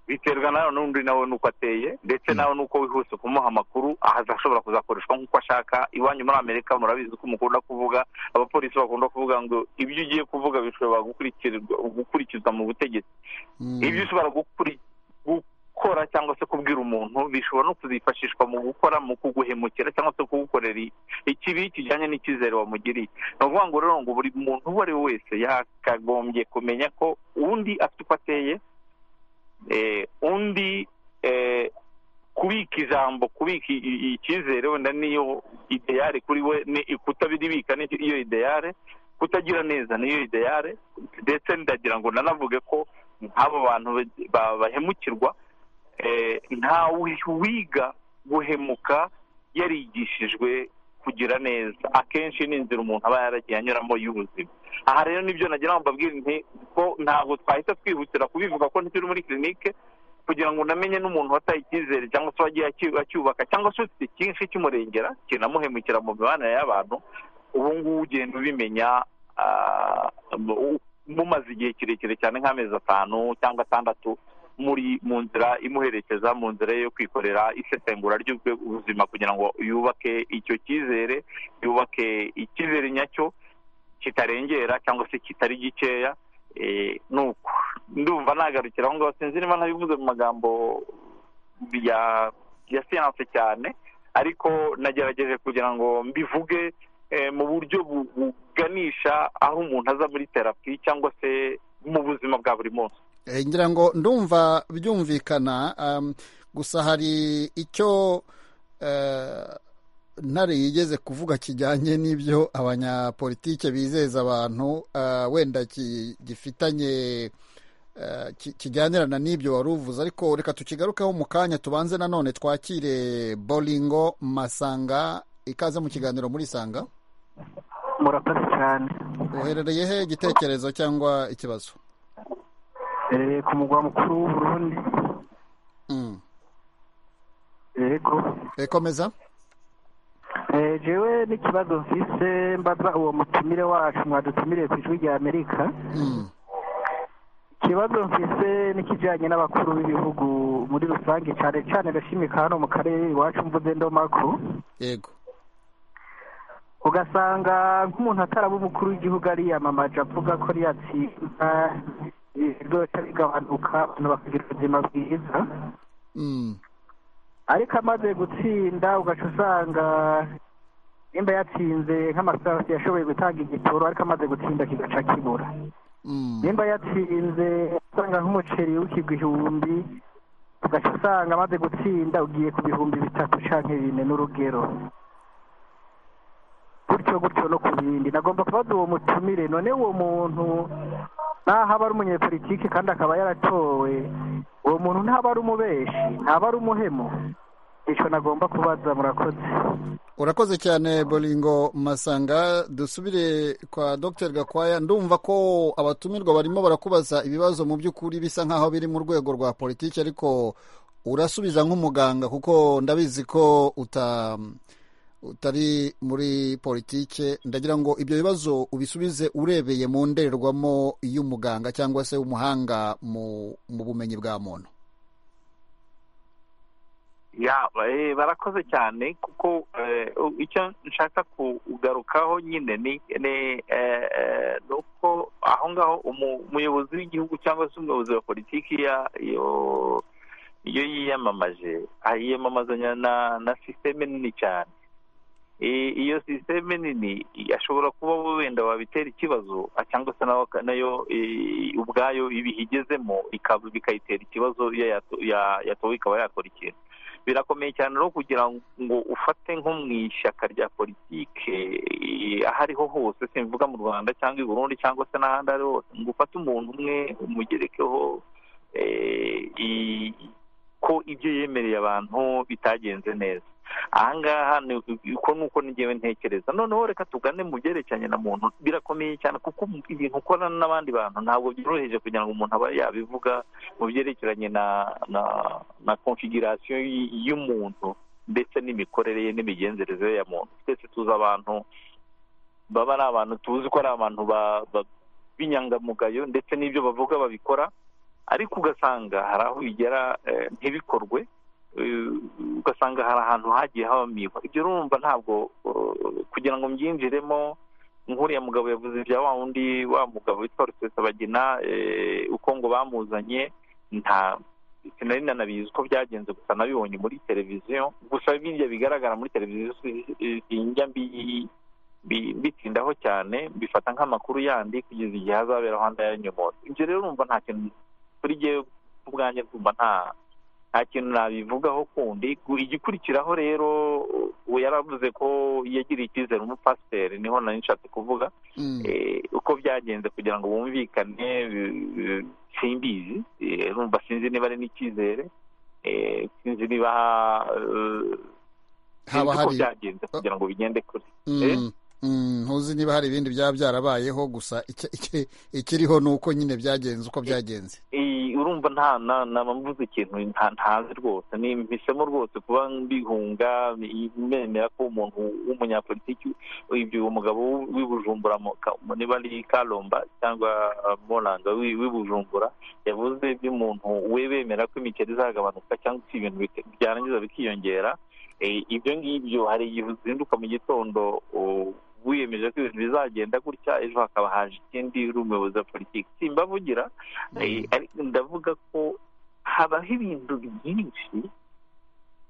biterwa nawe n'undi nawe n'uko ateye ndetse nawe n'uko wihuse kumuha amakuru azashobora kuzakoreshwa nk'uko ashaka iwanyu muri amerika murabizi ko mukunda kuvuga abapolisi bakunda kuvuga ngo ibyo ugiye kuvuga bishobora gukurikirwa- gukurikizwa mu butegetsi mm, ibyo ushobora gukuri- gukora cyangwa se kubwira umuntu bishobora no kuzifashishwa mu gukora mu kuguhemukira cyangwa se kugukorera i- ikibi kijyanye n'icyizere wamugiriye ni ukuvuga ngo rero ngo buri muntu uwo ari we wese yakagombye kumenya ko undi afite uko ateye eh, undi eh, kubika ijambo kubika i- i- icyizere wenda niyo ideyare kuri we ni- kutabiribika ni iyo ideyare kutagira neza niyo ideyare ndetse ndagira ngo nanavuge ko nk'abo bantu ba- ba- bahemukirwa eh, ntawe wiga guhemuka yarigishijwe kugira neza akenshi ni inzira umuntu aba yaragiye anyuramo y'ubuzima aha rero nibyo nagira ngo mbabwire nti ko ntabwo twahita twihutira kubivuga ko ntituri muri kirinike kugira ngo unamenye n'umuntu wataye icyizere cyangwa se wagiye aki- acyubaka cyangwa se ufite icyinshi kimurengera kinamuhemukira mu mibanire y'abantu ubu ngubu ugenda ubimenya ah, mu- mumaze igihe kirekire cyane nk'amezi atanu cyangwa atandatu muri mu nzira imuherekeza mu nzira ye yo kwikorera isesengura ry'ubuzima kugira ngo yubake icyo cyizere yubake icyizere nyacyo kitarengera cyangwa se kitari gikeya eh, ni uko ndumva nagarukira aho ngaho sinzi niba ntabivuze mu magambo ya ya siyanse cyane ariko nagerageje kugira ngo mbivuge eh, mu buryo bu- buganisha aho umuntu aza muri terapi cyangwa se mu buzima bwa buri munsi eh, ngira ngo ndumva byumvikana um, gusa hari icyo eh, ntare yigeze kuvuga kijyanye n'ibyo abanyapolitike bizeza abantu ah, wenda ki- gifitanye ah, ki- kijyanirana n'ibyo wari uvuze ariko reka tukigarukeho mu kanya tubanze nanone twakire boringo masanga ikaze mu kiganiro muri sanga murakoze cyane uherereye he igitekerezo cyangwa ikibazo Eh, ku mugwa mukuru w'u Burundi Mm. yego Eh, komeza Eh, jewe n'ikibazo mfise mbaza uwo mutumire wacu mwadutumiriye ku ijwi rya amerika Mm. ikibazo mfise n'ikijyanye n'abakuru b'ibihugu muri rusange cyane cyane ndashimika hano mu karere iwacu mvuze ndomako yego ugasanga nk'umuntu ataraba umukuru w'igihugu ariyamamaje avuga ko riyatsinda ibiryoshya bigabanuka abantu bakagira ubuzima bwiza Mm. ariko amaze gutsinda ugaca usanga nimba yatsinze nk'amasarasi yashoboye gutanga igitoro ariko amaze gutsinda kigaca kibura Mm. nimba yatsinze usanga nk'umuceri w'ikigwa ihumbi ugaca usanga amaze gutsinda ugiye ku bihumbi bitatu cyangwa bine n'urugero gutyo gutyo no ku bindi nagomba kubaza uwo mutumire none uwo muntu naho aba ari umunyepolitike kandi akaba yaratowe uwo muntu ntaba ari umubeshi ntaba ari umuhemu icyo nagomba kubaza murakoze urakoze cyane boringo masanga dusubire kwa dr gakwaya ndumva ko abatumirwa barimo barakubaza ibibazo mu by'ukuri bisa nk'aho biri mu rwego rwa politiki ariko urasubiza nk'umuganga kuko ndabizi ko uta utari muri politike ndagira ngo ibyo bibazo ubisubize urebeye mu ndorerwamo y'umuganga cyangwa se umuhanga mu bumenyi bwa muntu ya barakoze cyane kuko icyo nshaka kugarukaho nyine ni uko aho ngaho umuyobozi w'igihugu cyangwa se umuyobozi wa politiki iyo yiyamamaje yiyamamazanya na sisiteme nini cyane iyo sisiteme nini ashobora kuba wenda wabitera ikibazo cyangwa se nayo ubwayo ibihigezemo bikayitera ikibazo iyo yatowe ikaba yakora ikintu birakomeye cyane rero kugira ngo ufate nko mu ishyaka rya politike aho ariho hose simvuga mu rwanda cyangwa i burundi cyangwa se n'ahandi ari hose ngo ufate umuntu umwe umugerekeho ko ibyo yemereye abantu bitagenze neza ahangaha uko ni uko ngewe ntekereza noneho reka tugane mu byerekeranye na muntu birakomeye cyane kuko ibintu ukorana n'abandi bantu ntabwo byoroheje kugira ngo umuntu abe yabivuga mu byerekeranye na na na konfigurasiyo y'umuntu ndetse n'imikorere ye n'imigenzereze ya muntu twese tuzi abantu baba ari abantu tuzi ko ari abantu b'inyangamugayo ndetse n'ibyo bavuga babikora ariko ugasanga hari aho bigera ntibikorwe ugasanga hari ahantu hagiye habamikwa ibyo urumva ntabwo kugira ngo mbyinjiremo nk'uriya mugabo yavuze ibya wa wundi wa mugabo witwa rusesabagina uko ngo bamuzanye nta sinari nanabizi uko byagenze gusa nabibonye muri televiziyo gusa birya bigaragara muri televiziyo sinjya mbitindaho cyane mbifata nk'amakuru yandi kugeza igihe hazaberaho andi ayanyomora ibyo rero urumva nta kintu kuri jyewe ubwanjye rwumva nta nta kintu nabivugaho kundi igikurikiraho rero ubu yaravuze ko yagiriye icyizere umupasiteri niho nari nshatse kuvuga uko byagenze kugira ngo bumvikane simbizi rumva sinzi niba ari n'icyizere sinzi niba sinzi uko byagenze kugira ngo bigende kure ntuzi niba hari ibindi byaba byarabayeho gusa ikiriho ni uko nyine byagenze uko byagenze urumva nta mvuze ikintu ntazi rwose ni mpisemo rwose kuba mbihunga mbemera ko umuntu w'umunyapolitiki ibyo umugabo w'ibujumbura niba ari karomba cyangwa moranga w'ibujumbura yavuze by'umuntu we bemera ko imikeri izagabanuka cyangwa se ibintu byarangiza bikiyongera ibyo ngibyo hari igihe uzinduka mu gitondo wiyemeje ko ibintu bizagenda gutya ejo hakaba haje ikindi uri umuyobozi wa politiki simbavugira ndavuga ko habaho ibintu byinshi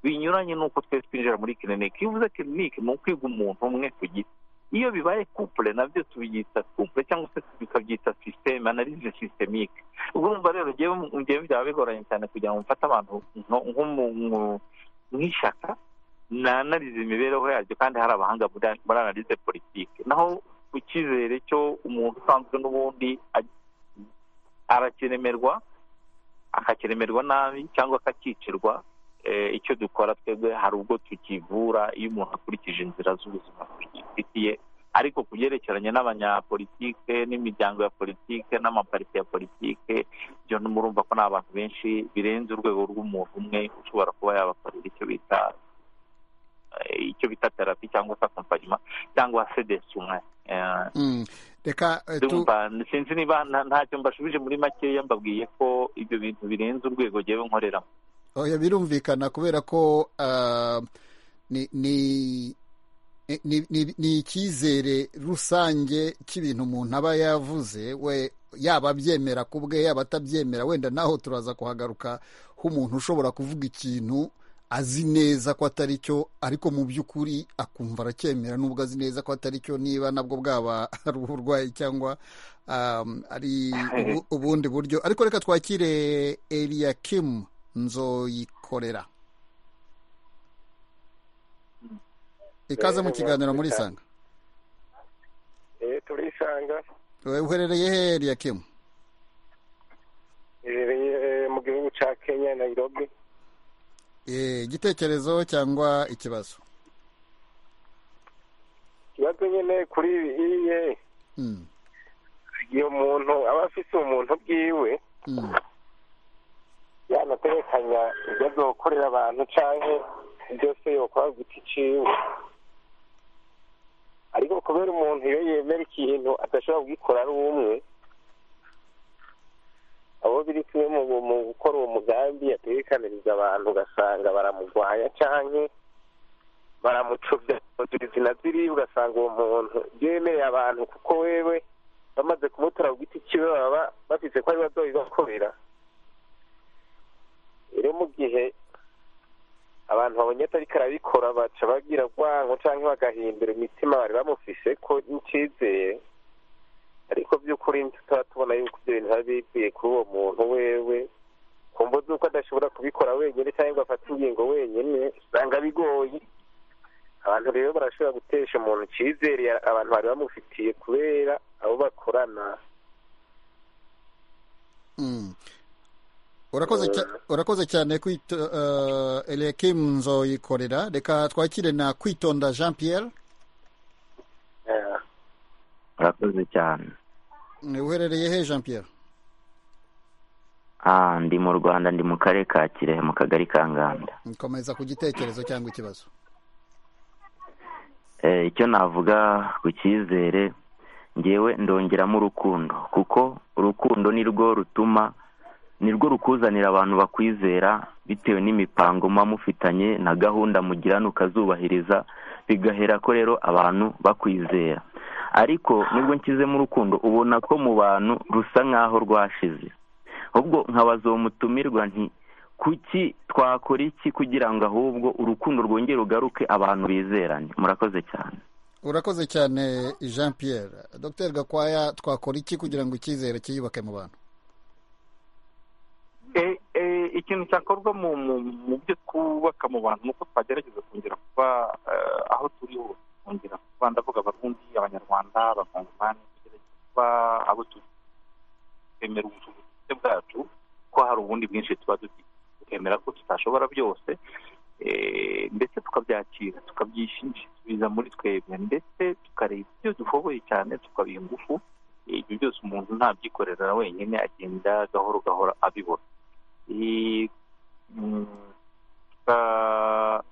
binyuranye n'uko twese twinjira muri kirinike iyo uvuze kirinike ni ukwiga umuntu umwe ku giti iyo bibaye kupure nabyo tubyita kupure cyangwa se tukabyita sisiteme analize sitemike ubwo urumva rero ngewe byaba bigoranye cyane kugira ngo mfate abantu nk'ishyaka analize imibereho yaryo kandi hari abahanga muri analize politiki naho ku cyizere cyo umuntu usanzwe n'ubundi arakiremerwa akakiremerwa nabi cyangwa akakicirwa icyo dukora twebwe hari ubwo tukivura iyo umuntu akurikije inzira z'ubuzima tugifitiye ariko ku byerekeranye n'abanyapolitike n'imiryango ya politike n'amaparite ya politike byo murumva ko ni abantu benshi birenze urwego rw'umuntu umwe ushobora kuba yabakorera icyo bita icyo bita terapi cyangwa se akompanyuma cyangwa sedesumwe reka sinzi niba ntacyo mbashubije muri makeya mbabwiye ko ibyo bintu birenze urwego ngewe nkoreramo oya birumvikana kubera ko ni icyizere rusange cy'ibintu umuntu aba yavuze we yaba abyemera ku bwe yaba atabyemera wenda naho turaza kuhagaruka h'umuntu ushobora kuvuga ikintu azi neza ko atari cyo ariko mu by'ukuri akumva aracyemera nubwo azi neza ko atari cyo niba nabwo bwaba ari uburwayi cyangwa ari ubundi buryo ariko reka twakire eriya kimu nzoyikorera ikaze mu kiganiro muri isanga turisanga uherereye he eriya kimu uherereye mu gihugu cya kenya nayirobi igitekerezo cyangwa ikibazo bisanzwe nyine kuri iye iyo muntu aba afise umuntu bwiwe yanaterekanya ibyo azokorera abantu canke byose yokora giti ciwe ariko kubera umuntu iyo yemera ikintu adashobora kugikora ari umwe abo biri kimwe mu mu gukora uwo mugambi yaterekaniriza abantu ugasanga baramugwanya canke baramucubya kugira izina ziri ugasanga uwo muntu yemereye abantu kuko wewe bamaze kumutora ku giti kiwe baba bafise ko ari bazobibakorera rero mu gihe abantu babonye atari karabikora baca bagira urwango cyangwa bagahindura imitima bari bamufise ko n'icyizeye ariko by'ukuri tuba tubona yuko ibyo bintu biba bikwiye kuri uwo muntu wewe ku mvu z'uko adashobora kubikora wenyine cyangwa ngo afate ingingo wenyine usanga bigoye abantu rero barashobora gutesha umuntu icyizere abantu bari bamufitiye kubera abo bakorana urakoze cya- urakoze cyane kwito elekimu nzoyikorera reka twakire na kwitonda jean pierre urakoze cyane uherereye he jean pierre Ah, ndi mu rwanda ndi mu karere ka kirehe mu kagari ka nganda komeza ku gitekerezo cyangwa ikibazo Eh, icyo navuga ku cyizere ngewe ndongeramo urukundo kuko urukundo ni rwo rutuma ni rwo rukuzanira abantu bakwizera bitewe n'imipango muba mufitanye na gahunda mugirana ukazubahiriza bigahera ko rero abantu bakwizera ariko nubwo nshyizemo urukundo ubona ko mu bantu rusa nk'aho rwashize ubwo nkabaza uwo mutumirwa nti kuki twakora iki kugira ngo ahubwo urukundo rwongere rugaruke abantu bizerane murakoze cyane urakoze cyane jean pierre dr gakwaya twakora iki kugira ngo icyizere cyiyubake mu bantu Eh, eh, ikintu cyakorwa mu mu- mu byo twubaka mu bantu ni uko twagerageza kongera kuba eh, aho turi hose kongera kuba ndavuga abarundi abanyarwanda abakongomani tugerageza kuba abo turi twemera ubushobozi bwacu ko hari ubundi bwinshi tuba dufite tukemera ko tutashobora byose eh, ndetse tukabyakira tukabyishingikiriza muri twebwe ndetse tukareba ibyo dushoboye cyane tukabiha ingufu Eh, ibyo byose umuntu ntabyikorera wenyine agenda gahoro gahoro abibona Eh, mm, ah,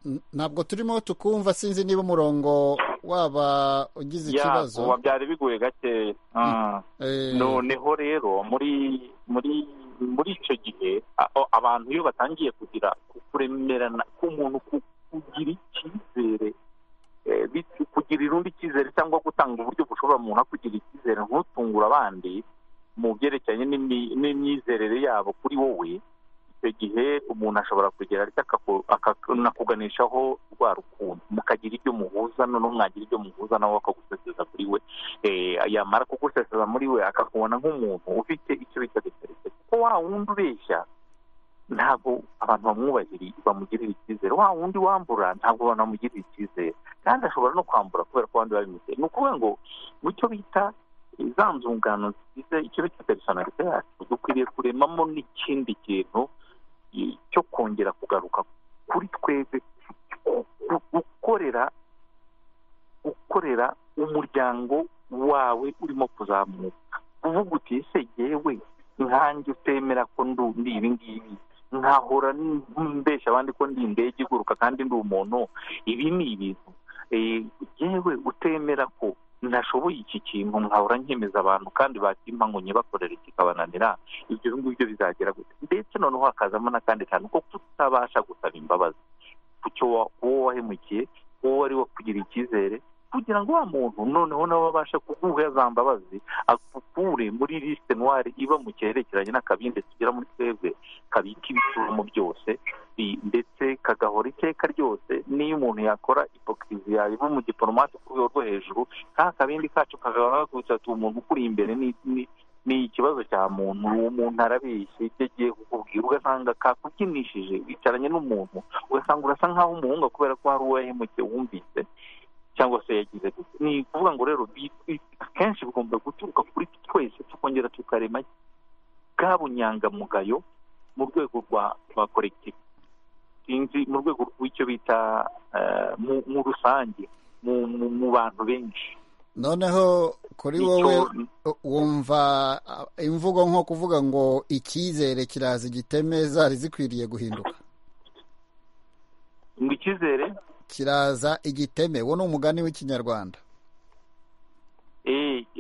N- ntabwo turimo tukumva sinzi niba umurongo waba ugize ya, ubu ikibazo byari bigoye gake Ah. Eh. noneho rero muri muri muri icyo gihe a- o- abantu iyo batangiye kugira ku- kuremerana k'umuntu ku- kugira icyizere eh, bit- kugirira undi icyizere cyangwa gutanga uburyo bushobora umuntu akugira icyizere ntutungure abandi mu byerekeranye n'imi- n'imyizerere yabo kuri wowe icyo gihe umuntu ashobora kugera ariko akaku- akanakuganishaho rwa rukundo mukagira ibyo muhuza noneho mwagira ibyo muhuza nawe akaguseseza kuri we Eh, yamara kuguseseza muri we akakubona nk'umuntu ufite icyo bita diferense kuko wa wundi ubeshya ntabwo abantu bamwubahiriye bamugirira icyizere wa wundi wambura ntabwo abantu bamugirira icyizere kandi ashobora no kwambura kubera ko abandi babimuteye ni ukuvuga ngo mu cyo bita eh, za nzungano zigize icyo bita personalite yacu dukwiriye kuremamo n'ikindi kintu eh, cyo kongera kugaruka kuri twebwe gu- gu- gukorera gukorera umuryango wawe urimo kuzamuka uvuga uti ese yewe nkanjye utemera ko ndu- ndi ibi ngibi nkahora n- mbeshya abandi ko ndi indege iguruka kandi ndi umuntu ibi ni ibintu Eh, yewe utemera ko nashoboye iki kintu nkahora nkemeza abantu kandi bakimpa ngo nyibakorere kikabananira ibyo ngibyo bizagera gute ndetse noneho hakazamo n'akandi kantu ko kutabasha gusaba imbabazi ku cyo wa- ku uwo wahemukiye uwo wari wakugira icyizere kugira ngo wa muntu noneho nawe abashe kuguha za mbabazi akukure muri lisite noire iba mu cyerekeranye n'akabindi tugira muri twebwe kabika ibituramo byose i- ndetse kagahora iteka ryose n'iyo umuntu yakora ipokirizi yaba mu giporomate ku rwego rwo hejuru ka kabindi kacu kagahora kagutse ati umuntu ukuri imbere ni ni- ni ikibazo cya muntu uwo muntu arabeshye ibyo agiye kukubwira ugasanga kakubyinishije wicaranye n'umuntu ugasanga urasa nk'aho umuhunga kubera ko hari uwo yahemukiye wumvise cyangwa se yagize gute ni ukuvuga ngo rero bi- bi- akenshi bigomba guturuka kuri twese tukongera tukarema bwa bunyangamugayo mu rwego rwa rwa korekitivu sinzi mu rwego rw'icyo bita mu rusange mu bantu benshi noneho kuri wowe wumva imvugo nko kuvuga ngo icyizere kiraza igiteme zari zikwiriye guhinduka ngo icyizere kiraza igiteme wo ni umugani w'ikinyarwanda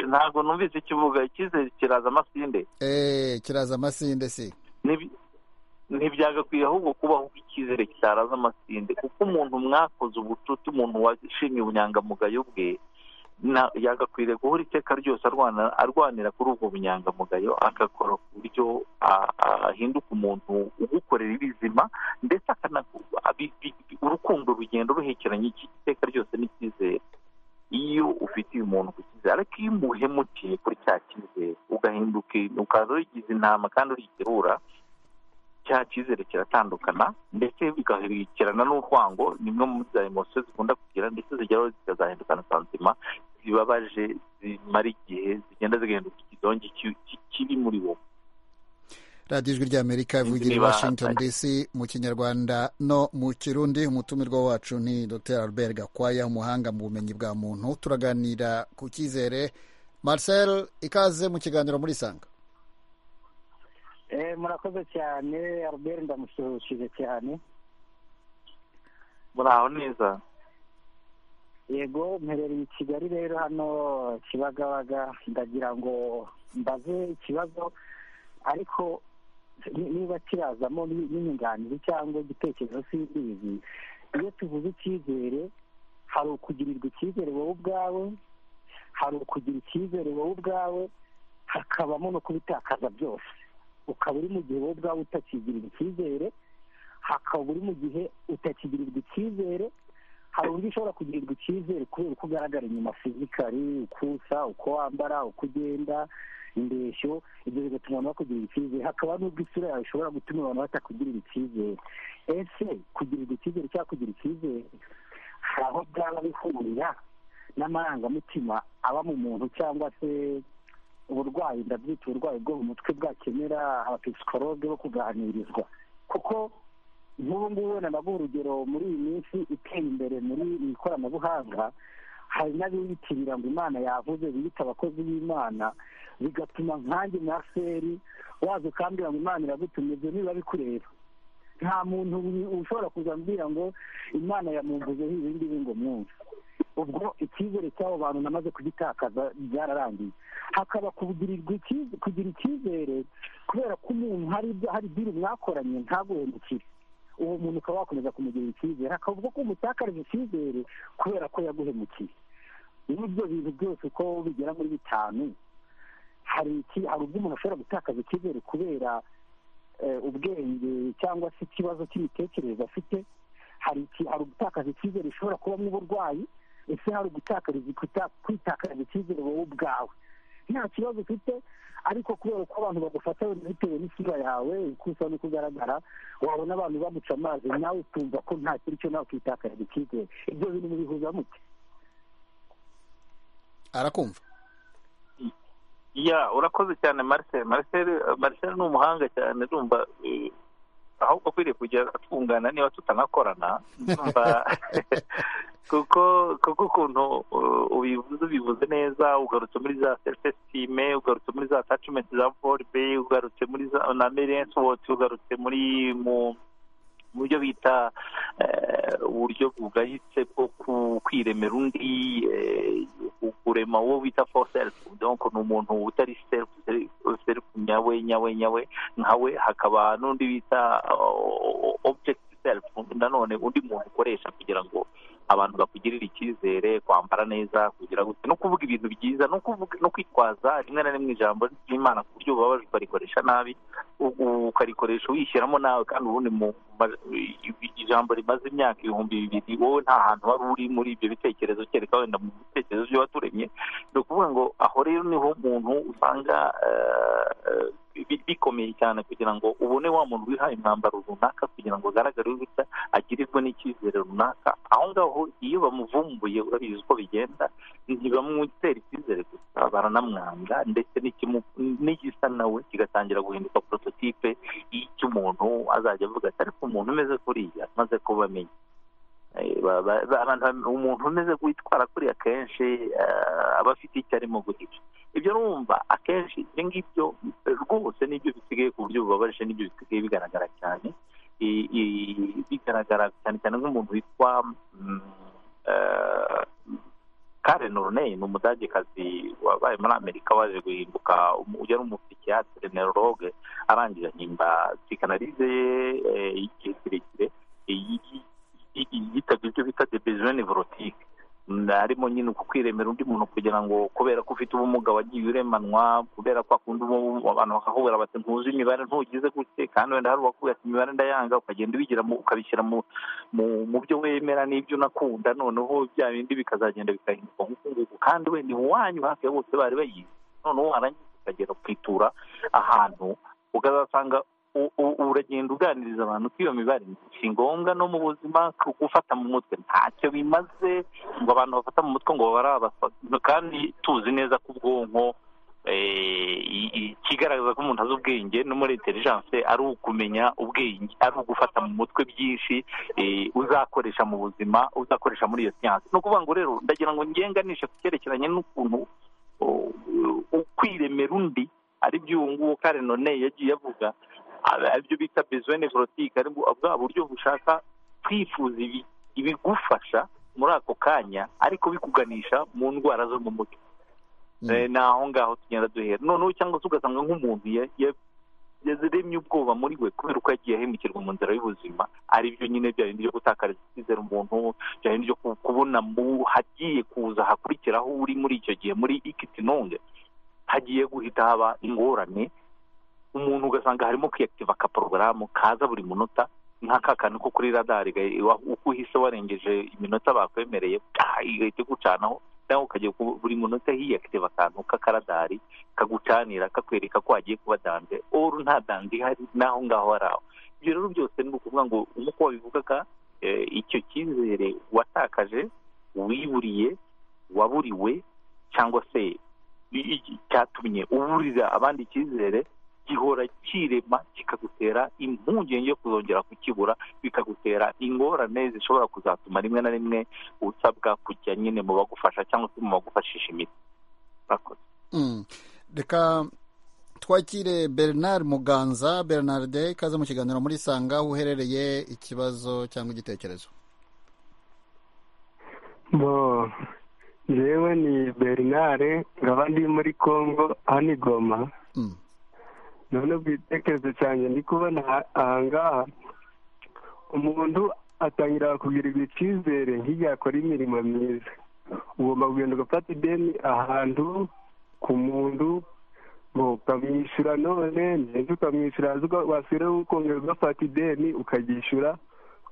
ntabwo numvise ikivuga icyizere kiraza amasinde eee kiraza amasinde si ntibyagakwiye ahubwo kubaho icyizere cyaraza amasinde kuko umuntu mwakoze ubucuti umuntu washimye ubunyangamugayo bwe yagakwiriye guhora iteka ryose arwanira kuri ubwo bunyangamugayo agakora ku buryo ahinduka umuntu ugukorera ibizima ndetse urukundo rugenda ruhekeranye iteka ryose n'icyizere iyo ufite uyu muntu ku cyizere ariko iyo umuhemutiye kuri cya cyizere ugahinduka ukaza urigize intama kandi urigerura cya cyizere kiratandukana ndetse bigahirikirana n'urwango nimwe mu za emosiyo zikunda kugira ndetse zigeraho zikazahindukana saa nzima zibabaje zimara igihe zigenda zigahinduka ikidongi kiri muri wowe radiyo ijwi ry'amerika ivugira i washington dc mu kinyarwanda no mu kirundi umutumirwa wacu ni dr albert gakwaya umuhanga mu bumenyi bwa muntu turaganira ku cyizere marcel ikaze mu kiganiro muri isanga murakoze cyane albert ndamusuhuje cyane muraho neza yego mperereye i kigali rero hano kibagabaga ndagira ngo mbaze ikibazo ariko niba kirazamo n'inyunganizi cyangwa igitekerezo cy'imbizi iyo tuvuze icyizere hari ukugirirwa icyizere wowe ubwawe hari ukugira icyizere wowe ubwawe hakabamo no kubitakaza byose ukaba uri mu gihe wowe ubwawe utakigirirwa icyizere hakaba uri mu gihe utakigirirwa icyizere hari uburyo ushobora kugirirwa icyizere kubera uko ugaragara inyuma fizikari uko usa uko wambara uko ugenda indeshyo ibyo bigatuma abantu bakugirira icyizere hakaba n'ubwo isura yawe ishobora gutuma abantu batakugirira icyizere ese kugirirwa icyizere cyangwa kugira icyizere hari aho byaba bihurira n'amarangamutima aba mu muntu cyangwa se uburwayi ndabyita uburwayi bwo mu mutwe bwakenera abapisikologe bo kuganirizwa kuko nk'ubu ngubu wenda nabwo urugero muri iyi minsi iteye imbere muri iri koranabuhanga hari n'abiyitirira ngo imana yavuze biyita abakozi b'imana bigatuma nkange na seri waza ukambwira ngo imana iragutumye ibyo niba bikureba nta muntu ushobora kuzambwira ngo imana yamumvuzeho ibindi ngo mwumve ubwo icyizere cy'abo bantu namaze kugitakaza byararangiye hakaba kugira icyizere kubera ko umuntu hari ibyiru mwakoranye ntaguhemukire uwo muntu ukaba wakomeza kumugirira icyizere hakaba ubwo ko umutakariza icyizere kubera ko yaguhemukiye n'ibyo bintu byose uko bigera muri bitanu hari ubwo umuntu ashobora gutakaza icyizere kubera ubwenge cyangwa se ikibazo cy'imitekerereze afite hari ugutakaza icyizere ushobora kubamo uburwayi ese hari ugutakariza kwitakariza icyizere wowe ubwawe nta kibazo ufite ariko kubera ko abantu bagufata bitewe n'isura yawe uko usa n'uko ugaragara wabona abantu bamuca amazi nawe ukumva ko nta kintu cyo nawe ukitakariza icyizere ibyo bintu mubihuza mute arakumva ya urakoze cyane marcel marcel ni umuhanga cyane urumva ahubwo akwiriye kujya atwungana niba tutanakorana kuko kuko ukuntu ubivuze ubivuze neza ugarutse muri za selfesitime ugarutse muri za tacimenti za voribe ugarutse muri za na merensi woti ugarutse muri mu buryo bita uburyo bwahise bwo kwiremera undi kurema uwo bita fo selifu ni umuntu utari selifu nyawe nyawe nyawe nkawe hakaba n'undi bita objekiti selifu nanone undi muntu ukoresha kugira ngo abantu bakugirira icyizere kwambara neza kugira gute no kuvuga ibintu byiza no kwitwaza rimwe na rimwe ijambo ry'imana ku buryo bubabaje ukarikoresha nabi ukarikoresha wishyiramo nawe kandi ubundi ijambo rimaze imyaka ibihumbi bibiri wowe nta hantu wari uri muri ibyo bitekerezo kereka wenda mu bitekerezo byo waturemye ni ukuvuga ngo aho rero niho umuntu usanga bikomeye cyane kugira ngo ubone wa muntu wihaye umwambaro runaka kugira ngo ugaragare gutya agirirwe n'icyizere runaka aho ngaho iyo bamuvumbuye urabizi uko bigenda ntibamwitera icyizere gusa baranamwanga ndetse n'igisa nawe kigatangira guhinduka porototipe y'icy'umuntu azajya avuga ati ariko umuntu umeze kuriya maze kubamenya umuntu umeze witwara kuriya akenshi aba afite icyo arimo guhisha ibyo numva akenshi ibyo ngibyo rwose nibyo bisigaye ku buryo bubabaje nibyo bisigaye bigaragara cyane bigaragara cyane cyane nk'umuntu witwa karen orney ni umudagekazi wabaye muri amerika waje guhinduka yari umupsikiyatere neurologe arangije ahimba sikanarize ye y'igihe kirekire yitabye ibyo bita debeziyoni vorotike harimo nyine uku kwiremera undi muntu kugira ngo kubera ko ufite ubumuga wagiye uremanwa kubera ko akunda abantu bakakubwira bati ntuzi imibare ntugize gutya kandi wenda hari uwakubwira ati imibare ndayanga ukagenda ubigira ukabishyira mu byo wemera n'ibyo unakunda noneho bya bindi bikazagenda bikahinduka nk'uku nguku kandi wenda iwanyu hafi ya bose bari bayizi noneho warangiza ukagera kwitura ahantu ukazasanga uragenda uganiriza abantu ko iyo mibare si ngombwa no mu buzima gufata mu mutwe ntacyo bimaze ngo abantu bafata mu mutwe ngo babara kandi tuzi neza ko ubwonko ikigaragaza ko umuntu azi ubwenge no muri intelligence ari ukumenya ubwenge ari ugufata mu mutwe byinshi uzakoresha mu buzima uzakoresha muri iyo siyansi ni ukuvuga ngo rero ndagira ngo ngenganishe ku cyerekeranye n'ukuntu kwiremera undi ari byo ubu ngubu kare none yagiye avuga aribyo bita bezwene vorotike ari bwa buryo bushaka twifuza ibigufasha muri ako kanya ariko bikuganisha mu ndwara zo mu mutwe ni aho ngaho tugenda duhera noneho cyangwa se ugasanga nk'umuntu yaziremye ubwoba muri we kubera uko yagiye ahemukirwa mu nzira y'ubuzima aribyo nyine bya bindi byo gutakariza icyizere umuntu bya bindi byo kubona hagiye kuza hakurikiraho uri muri icyo gihe muri ikitinonge hagiye guhita haba ingorane umuntu ugasanga harimo kwiyakitiva aka porogaramu kaza buri munota nk'aka kantu ko kuri radari uko uhise warengeje iminota bakwemereye igahita igucanaho cyangwa ukajya buri munota hiyakitiva akantu k'akaradari kagucanira kakwereka ko hagiye kuba dande oru nta dande ihari n'aho ngaho hari aho ibyo rero byose ni ukuvuga ngo nk'uko wabivugaga icyo cyizere watakaje wiburiye waburiwe cyangwa se cyatumye uburira abandi icyizere gihora kirema kikagutera impungenge yo kuzongera kukibura bikagutera ingorane zishobora kuzatuma rimwe na rimwe usabwa kujya nyine mu bagufasha cyangwa se mu bagufashisha imiti murakoze reka twakire bernard muganza bernard ikaze mu kiganiro muri sanga aho uherereye ikibazo cyangwa igitekerezo bo yewe ni bernard nkaba ndi muri congo hano igoma none ku gitekerezo cyane ndi kubona ahangaha umuntu atangira kugirirwa icyizere nk'igihe akora imirimo myiza ugomba kugenda ugafata ideni ahantu ku muntu ngo ukamwishyura none ndetse ukamwishyura wasubiraho ukongera ugafata ideni ukaryishyura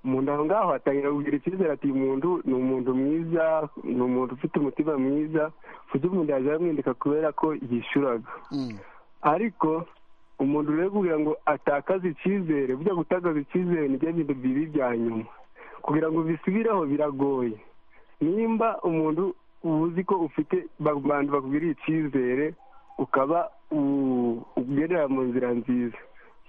umuntu aho ngaho atangira kugira icyizere ati uyu muntu ni umuntu mwiza ni umuntu ufite umutima mwiza ku buryo umuntu yajya amwindika kubera ko yishyuraga ariko umuntu rero kugira ngo atakaze icyizere burya gutakaza icyizere nibyo bintu bibi bya nyuma kugira ngo bisubireho biragoye nimba umuntu uzi ko ufite abantu bakugiriye icyizere ukaba ugerera mu nzira nziza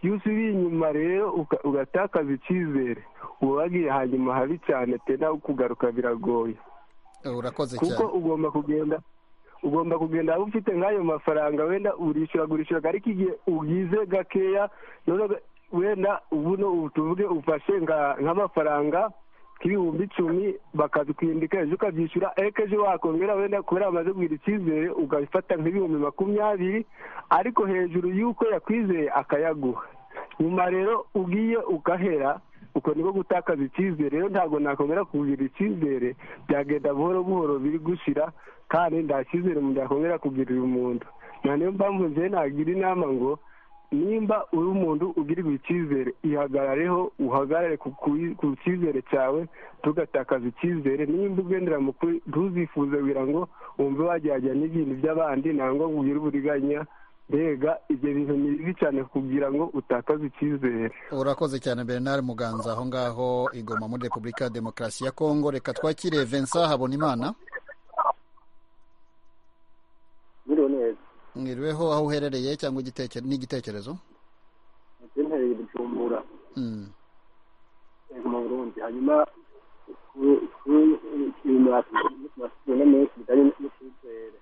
iyo usubiriye inyuma rero ugatakaza icyizere uba wagiye hanyuma habi cyane pe nawe kugaruka biragoye urakoze cyane kuko ugomba kugenda ugomba kugenda waba ufite nk'ayo mafaranga wenda urishyura gurishyura ariko igihe ugize gakeya wenda ubuno tuvuge ufashe nk'amafaranga nk'ibihumbi icumi bakabikwindika ejo ukabyishyura ariko ejo wakongera wenda kubera bamaze kugira icyizere ugafata nk'ibihumbi makumyabiri ariko hejuru y'uko yakwizeye akayaguha nyuma rero ugiye ugahera uko niko gutakaza icyizere rero ntabwo nakongera kugira icyizere byagenda buhoro buhoro biri gushira kandi nta cyizere umuntu yakongera kugirira umuntu niyo mpamvu njyewe nagira inama ngo nimba uri umuntu ugirirwa icyizere ihagarareho uhagarare ku cyizere cyawe tugatakaza icyizere nimba ugendera mu kuri ntuzifuze kugira ngo wumve wagerageza n'ibintu by'abandi ntabwo ugire uburiganya mbega ibyo bintu ni bibi cyane kugira ngo utakaze icyizere urakoze cyane bernard muganza aho ngaho igoma muri repubulika ya demokarasi ya kongo reka twakire vincent habonimana mwiriweho aho uherereye cyangwa igitekerezo n'igitekerezo ntereye gucumbura mu burundi hanyuma ibintu menshi bijyanye n'icyizere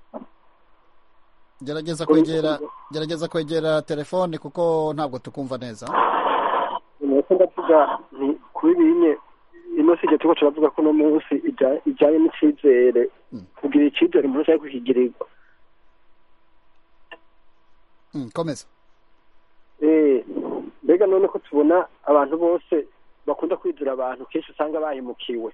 gerageza kwegera gerageza kwegera telefone kuko ntabwo tukumva neza nuko ndavuga nti kuri bimwe ino si igihe turiko turavuga ko uno munsi ijya- ijyanye n'icyizere kugira icyizere umuntu ashaka kukigirirwa Mm, komeza Eh, mbega none ko tubona abantu bose bakunda kwizera abantu kenshi usanga bahemukiwe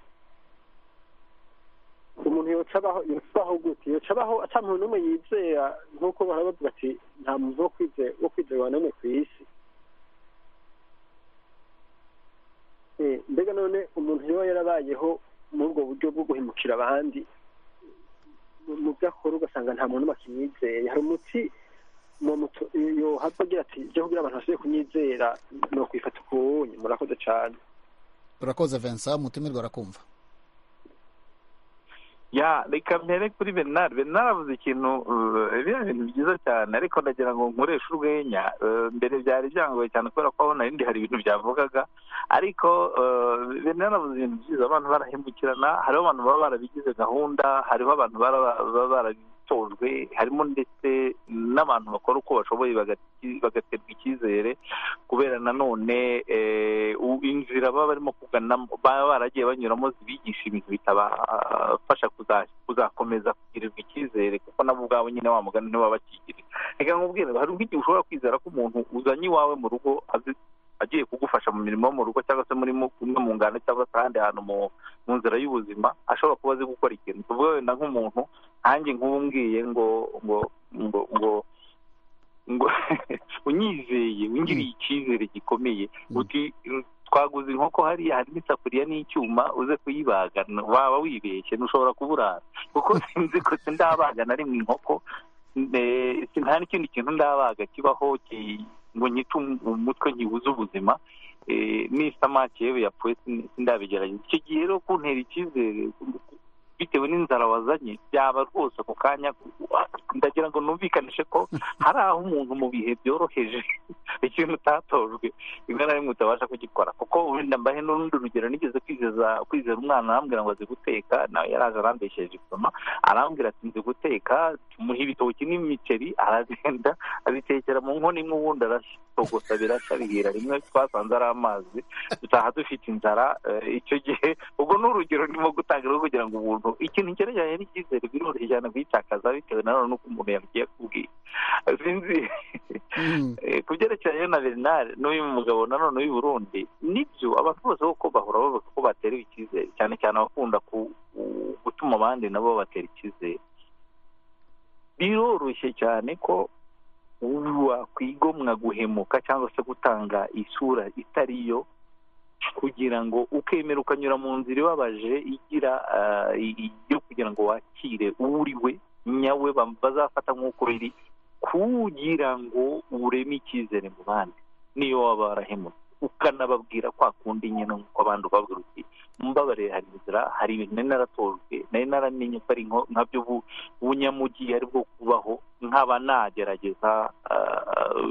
umuntu yoca abaho yoca abaho gute yoca abaho ata muntu n'umwe yizera nk'uko bahora bavuga ati nta muntu wo kwizera wo kwizerwa n'umwe ku isi Eh, mbega none umuntu yoba yarabayeho muri ubwo buryo bwo guhemukira abandi mu- mu byo akora ugasanga nta muntu n'umwe akimwizeye hari umuti mu mutu iyo hapfa agira ati ibyo kugira abantu basubiye kunyizera ni ukwifata ukuwunye murakoze cyane urakoze vincent umutumirwa arakumva ya reka mpere kuri bernard bernard avuze ikintu eh, biriya bintu byiza cyane ariko ndagira ngo nkoreshe urwenya eh, mbere byari byangoye cyane kubera ko abona ibindi hari ibintu byavugaga ariko eh, bernard avuze ibintu byiza abantu barahembukirana hariho abantu baba barabigize gahunda hariho abantu bara- baba barabitojwe harimo ndetse n'abantu bakora uko bashoboye bagati- bagaterwa icyizere kubera nanone eh, u- inzira baba barimo kuganamo baba baragiye banyuramo zibigisha ibintu bitabafasha kuza- kuzakomeza kugirirwa icyizere kuko nabo ubwabo nyine wa mugani ntibaba bakigiriye reka nkubwire hari ubwo igihe ushobora kwizera ko umuntu uzanye iwawe mu rugo azi- agiye kugufasha mu mirimo yo mu rugo cyangwa se muri mu- imwe mu ngano cyangwa se ahandi hantu mu mu nzira y'ubuzima ashobora kuba azi gukora ikintu tuvuge wenda nk'umuntu nanjye nk'ubu mbwiye ngo ngo ngo ngo ngo unyizeye wingiriye icyizere gikomeye uti twaguze inkoko hariya hari n'isafuriya n'icyuma uze kuyibaga waba wibeshye ntushobora kuburara kuko sinzi ko sindabaga na rimwe inkoko eh, si- nta n'ikindi kintu ndabaga kibaho ki- ngo nyite um- umutwe nkibuze ubuzima Eh, n'isamake yewe yapfuye sin- sindabigerageza icyo gihe rero kuntera icyizere bitewe n'inzara wazanye byaba rwose ako kanya ndagira ngo numvikanishe ko hari aho umuntu mu bihe byoroheje ikintu utatojwe rimwe na rimwe utabasha kugikora kuko wenda mbahe n'urundi rugero nigeze kwizeza kwizera umwana arambwira ngo azi guteka nawe yaraje arambesheje igikoma arambwira ati nzi guteka tumuha ibitoki n'imiceri aragenda abitekera mu nkono imwe ubundi aratogosa birashya bihira rimwe twasanze ari amazi dutaha dufite inzara eh, icyo gihe ubwo ni urugero ndimo gutanga rwo kugira ngo umuntu ikintu cyerekeranye n'icyizere biroroshye cyane kuyitakaza bitewe na none n'uko umuntu yabigiye kubwira sinzi Eh, ku byerekeranye na bernard n'uyu mugabo nanone w'i burundi nibyo abantu bose kuko bahora bavuga ko baterewe icyizere cyane cyane abakunda ku- ku- gutuma abandi nabo babatera icyizere biroroshye cyane ko wakwigomwa guhemuka cyangwa se gutanga isura itari yo kugira ngo ukemera ukanyura mu nzira ibabaje igira ah, i- yo kugira ngo wakire uwuriwe nyawe bam- bazafata nk'uko biri kugira ngo ureme icyizere mu bandi niyo waba warahemutse ukanababwira kwa kundi nyine nk'uko abandi ubabwira uti mbabare hari inzira hari ibintu nari naratojwe nari naramenye ko ari nko- nka byo bu- bunyamugi ari bwo kubaho nkaba nagerageza ah, ah,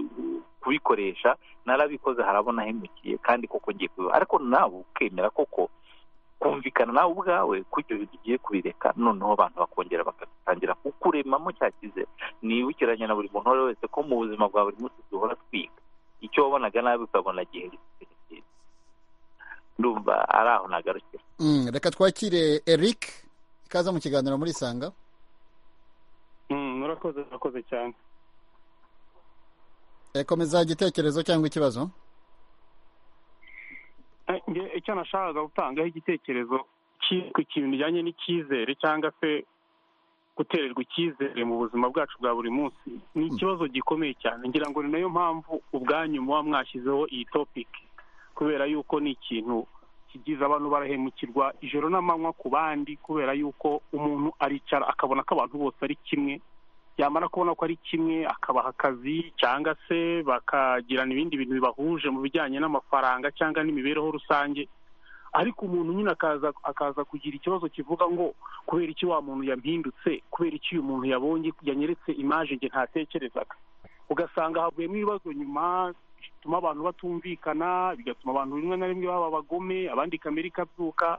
kubikoresha narabikoze harabona hemukiye kandi koko ngiye kubiba ariko nawe ukemera koko kumvikana nawe ubwawe kujya ugiye kubireka noneho abantu bakongera bagatangira kukuremamo cya cyizere nibukiranye na buri muntu uwo ari we wese ko mu buzima bwa buri munsi duhora twiga icyo wabonaga nabi ukabona gihera icyizere cyiza ndumva ari aho nagarukira Mm, reka twakire eric ikaza mu kiganiro muri sanga Mm, murakoze murakoze cyane Eh, komeza igitekerezo cyangwa ikibazo Eh, nge icyo nashakaga gutangaho igitekerezo ki- ku kintu bijyanye n'icyizere cyangwa se gutererwa icyizere mu buzima bwacu bwa buri munsi ni ikibazo gikomeye cyane ngira ngo ni nayo mpamvu ubwanyu muba mwashyizeho iyi topiki kubera yuko ni ikintu kigize abantu barahemukirwa ijoro n'amanywa ku bandi kubera yuko umuntu aricara akabona ko abantu bose ari kimwe yamara kubona ko ari kimwe akabaha akazi cyangwa se bakagirana ibindi bintu bibahuje mu bijyanye n'amafaranga cyangwa n'imibereho rusange ariko umuntu nyine akaza akaza kugira ikibazo kivuga ngo kubera iki wa muntu yampindutse kubera iki uyu muntu yabonye yanyeretse imaje nge ntatekerezaga ugasanga havuyemo ibibazo nyuma bituma abantu batumvikana bigatuma abantu rimwe na rimwe baba abagome abandi kamere ikabyuka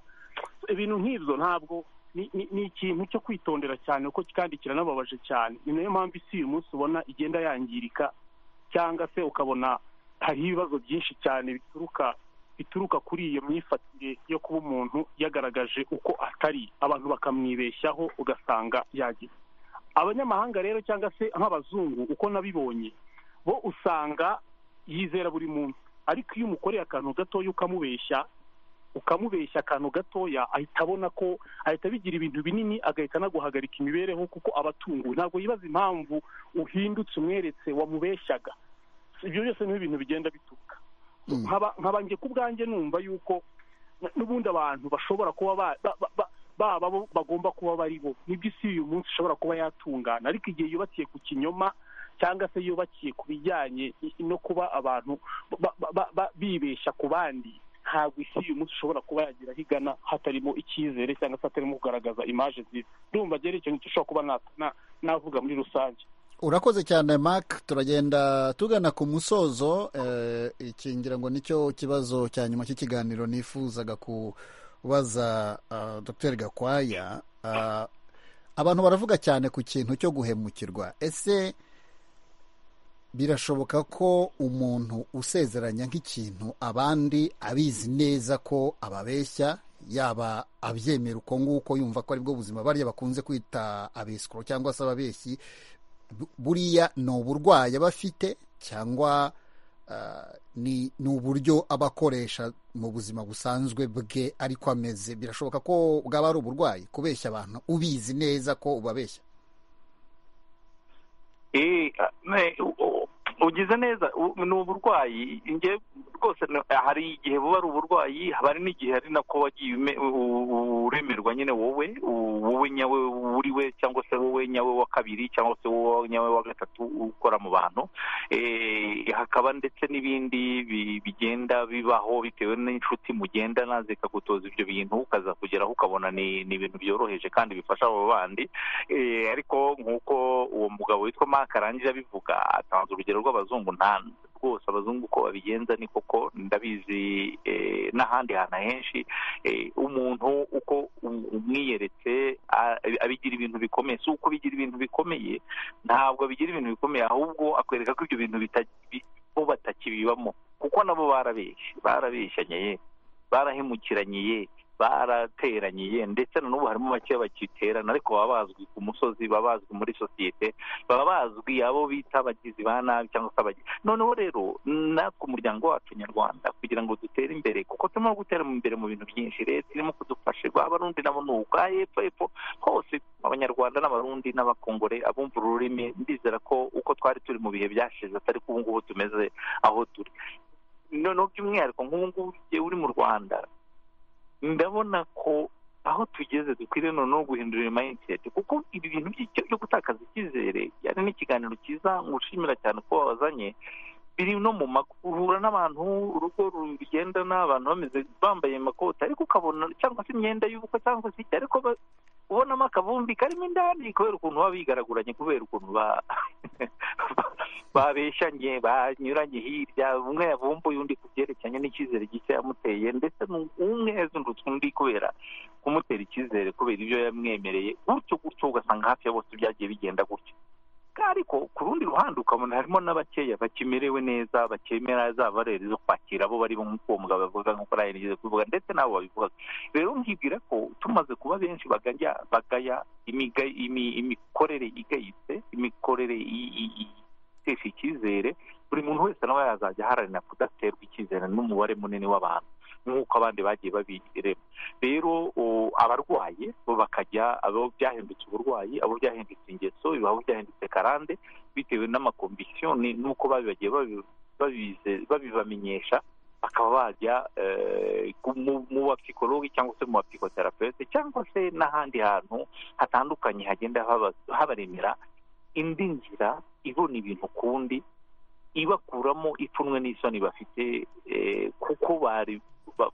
ibintu nk'ibyo ntabwo ni ni- ni ikintu cyo kwitondera cyane kuko kandi kiranababaje cyane ni nayo mpamvu isi uyu munsi ubona igenda yangirika cyangwa se ukabona hariho ibibazo byinshi cyane bituruka bituruka kuri iyo myifatire yo kuba umuntu yagaragaje uko atari abantu bakamwibeshyaho ugasanga yagize abanyamahanga rero cyangwa se nk'abazungu uko nabibonye bo usanga yizera buri muntu ariko iyo umukoreye akantu gatoya ukamubeshya ukamubeshya akantu gatoya ahita abona ko ahita bigira ibintu binini agahita anaguhagarika imibereho kuko abatunguwe ntabwo yibaza impamvu uhindutse umweretse wamubeshyaga ibyo byose ni ibintu bigenda bituruka nkaba nkaba njye ku bwanjye numva yuko n- n'ubundi abantu bashobora kuba ba- ba- ba- ba- baba bo bagomba kuba bari bo nibyo isi uyu munsi ishobora kuba yatungana ariko igihe yubakiye ku kinyoma cyangwa se yubakiye ku bijyanye i- no kuba abantu ba- ba- ba- ba- bibeshya ku bandi ntabwo isi uyu munsi ishobora kuba yagira aho igana hatarimo icyizere cyangwa se hatarimo kugaragaza imaje nziza ndumva rero icyo ngicyo ushobora kuba na- na- navuga muri rusange urakoze cyane mark turagenda tugana ku musozo eh, iki ngira ngo nicyo kibazo cya nyuma cy'ikiganiro nifuzaga kubaza ah, dr gakwaya Ah, abantu baravuga cyane ku kintu cyo guhemukirwa ese birashoboka ko umuntu usezeranya nk'ikintu abandi abizi neza ko ababeshya yaba abyemera uko nguko yumva ko aribwo buzima barya bakunze kwita abisikoro cyangwa se ababeshyi bu- buriya ni uburwayi aba afite cyangwa ah, ni ni uburyo aba akoresha mu buzima busanzwe bwe ariko ameze birashoboka ko bwaba ari uburwayi kubeshya abantu ubizi neza ko ubabeshya Eh, ne- u- u- ugize neza u- ni uburwayi njye rwose na- hari igihe buba ari uburwayi haba hari n'igihe ari nako wagiye ume- u- u- uremerwa nyine wowe u- wowe nyawe uri we cyangwa se wowe nyawe wa kabiri cyangwa se wowe nyawe wa gatatu ukora mu bantu Eh, hakaba ndetse n'ibindi bi- bigenda bibaho bitewe n'inshuti mugendana zikagutoza ibyo bintu ukaza kugeraho ukabona ni ni ibintu byoroheje kandi bifasha abo bandi Eh, ariko nk'uko uwo mugabo witwa mark arangije abivuga atanze urugero rw'abazungu nta rwose abazungu uko babigenza ni koko ndabizi eh, n'ahandi hantu henshi eh, umuntu uko um- umwiyeretse a- abigira ibintu bikomeye si uko bigira ibintu bikomeye ntabwo bigira ibintu bikomeye ahubwo akwereka ko ibyo bintu bita- bi- bo batakibibamo kuko nabo barabeshye barabeshyanye ye barahemukiranye ye barateraniye ndetse na n'ubu harimo bake bakiterana ariko baba bazwi ku musozi baba bazwi muri sosiyete baba bazwi abo bita abagizi ba nabi cyangwa se abagi noneho rero natwe umuryango wacu nyarwanda kugira ngo dutere imbere kuko turimo gutera imbere mu bintu byinshi leta irimo kudufasha abarundi nabo ni ubwa hepfo hepfo hose abanyarwanda n'abarundi n'abakongore abumva ururimi ndizera ko uko twari turi mu bihe byashize atari ko ubu ngubu tumeze aho turi noneho by'umwihariko nk'ubu ngubu igihe uri mu rwanda ndabona ko aho tugeze dukwiriye noneho guhindura iyi mindset kuko ibi bintu by'icyo- byo gutakaza icyizere yari n'ikiganiro cyiza ngushimira cyane ko wabazanye biri no mu mago uhura n'abantu urugo rugendana abantu bameze bambaye amakoti ariko ukabona cyangwa se imyenda y'ubukwe cyangwa se iki ariko ba- ubonamo akavumbi karimo indani kubera ukuntu baba bigaraguranye kubera ukuntu ba babeshanye banyuranye hirya umwe yavumbuye undi ku byerekeranye n'icyizere gishya yamuteye ndetse nu- umwe yazindutse undi kubera kumutera icyizere kubera ibyo yamwemereye gutyo gutyo ugasanga hafi ya bose byagiye bigenda gutyo ariko ku rundi ruhande ukabona harimo n'abakeya bakimerewe neza bakemera za bareri zo kwakira abo bari bo nk'uko uwo mugabo avuga nk'uko nawe nigeze kubivuga ndetse n'abo babivuga rero nkibwira ko tumaze kuba benshi bagaya bagaya imiga- imi- imikorere igayitse imikorere i- i- i- itesha icyizere buri muntu wese nawe yazajya aharanira kudaterwa icyizere n'umubare munini w'abantu nk'uko abandi bagiye babirema rero o, abarwaye bo bakajya abo byahindutse uburwayi abo byahindutse ingeso abo byahindutse karande bitewe n'amakombisiyoni n'uko babi- bagiye babi- babize- babibamenyesha bakaba bajya eh, ku- mu- mu bapsikologi cyangwa se mu bapsikoterapeute cyangwa se n'ahandi hantu hatandukanye hagenda haba- habaremera indi nzira ibona ibintu kundi ibakuramo ipfunwe n'isoni bafite eh, kuko bari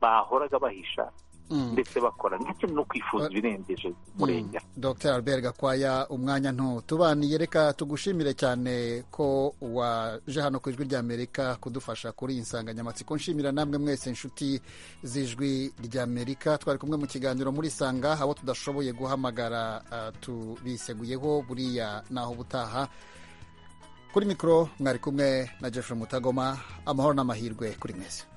bahoraga bahisha ndetse bakora ndetse no kwifuza ibirengeje umurengera dr albert gakwaya umwanya ntutubaniye reka tugushimire cyane ko waje hano ku ijwi ry'amerika kudufasha kuri iyi nsanganyamatsiko nshimira namwe mwese inshuti z'ijwi ry'amerika twari kumwe mu kiganiro muri sanga abo tudashoboye guhamagara ah, tubiseguyeho buriya naho ubutaha kuri mikoro mwari kumwe na jeff mutagoma amahoro n'amahirwe kuri mwese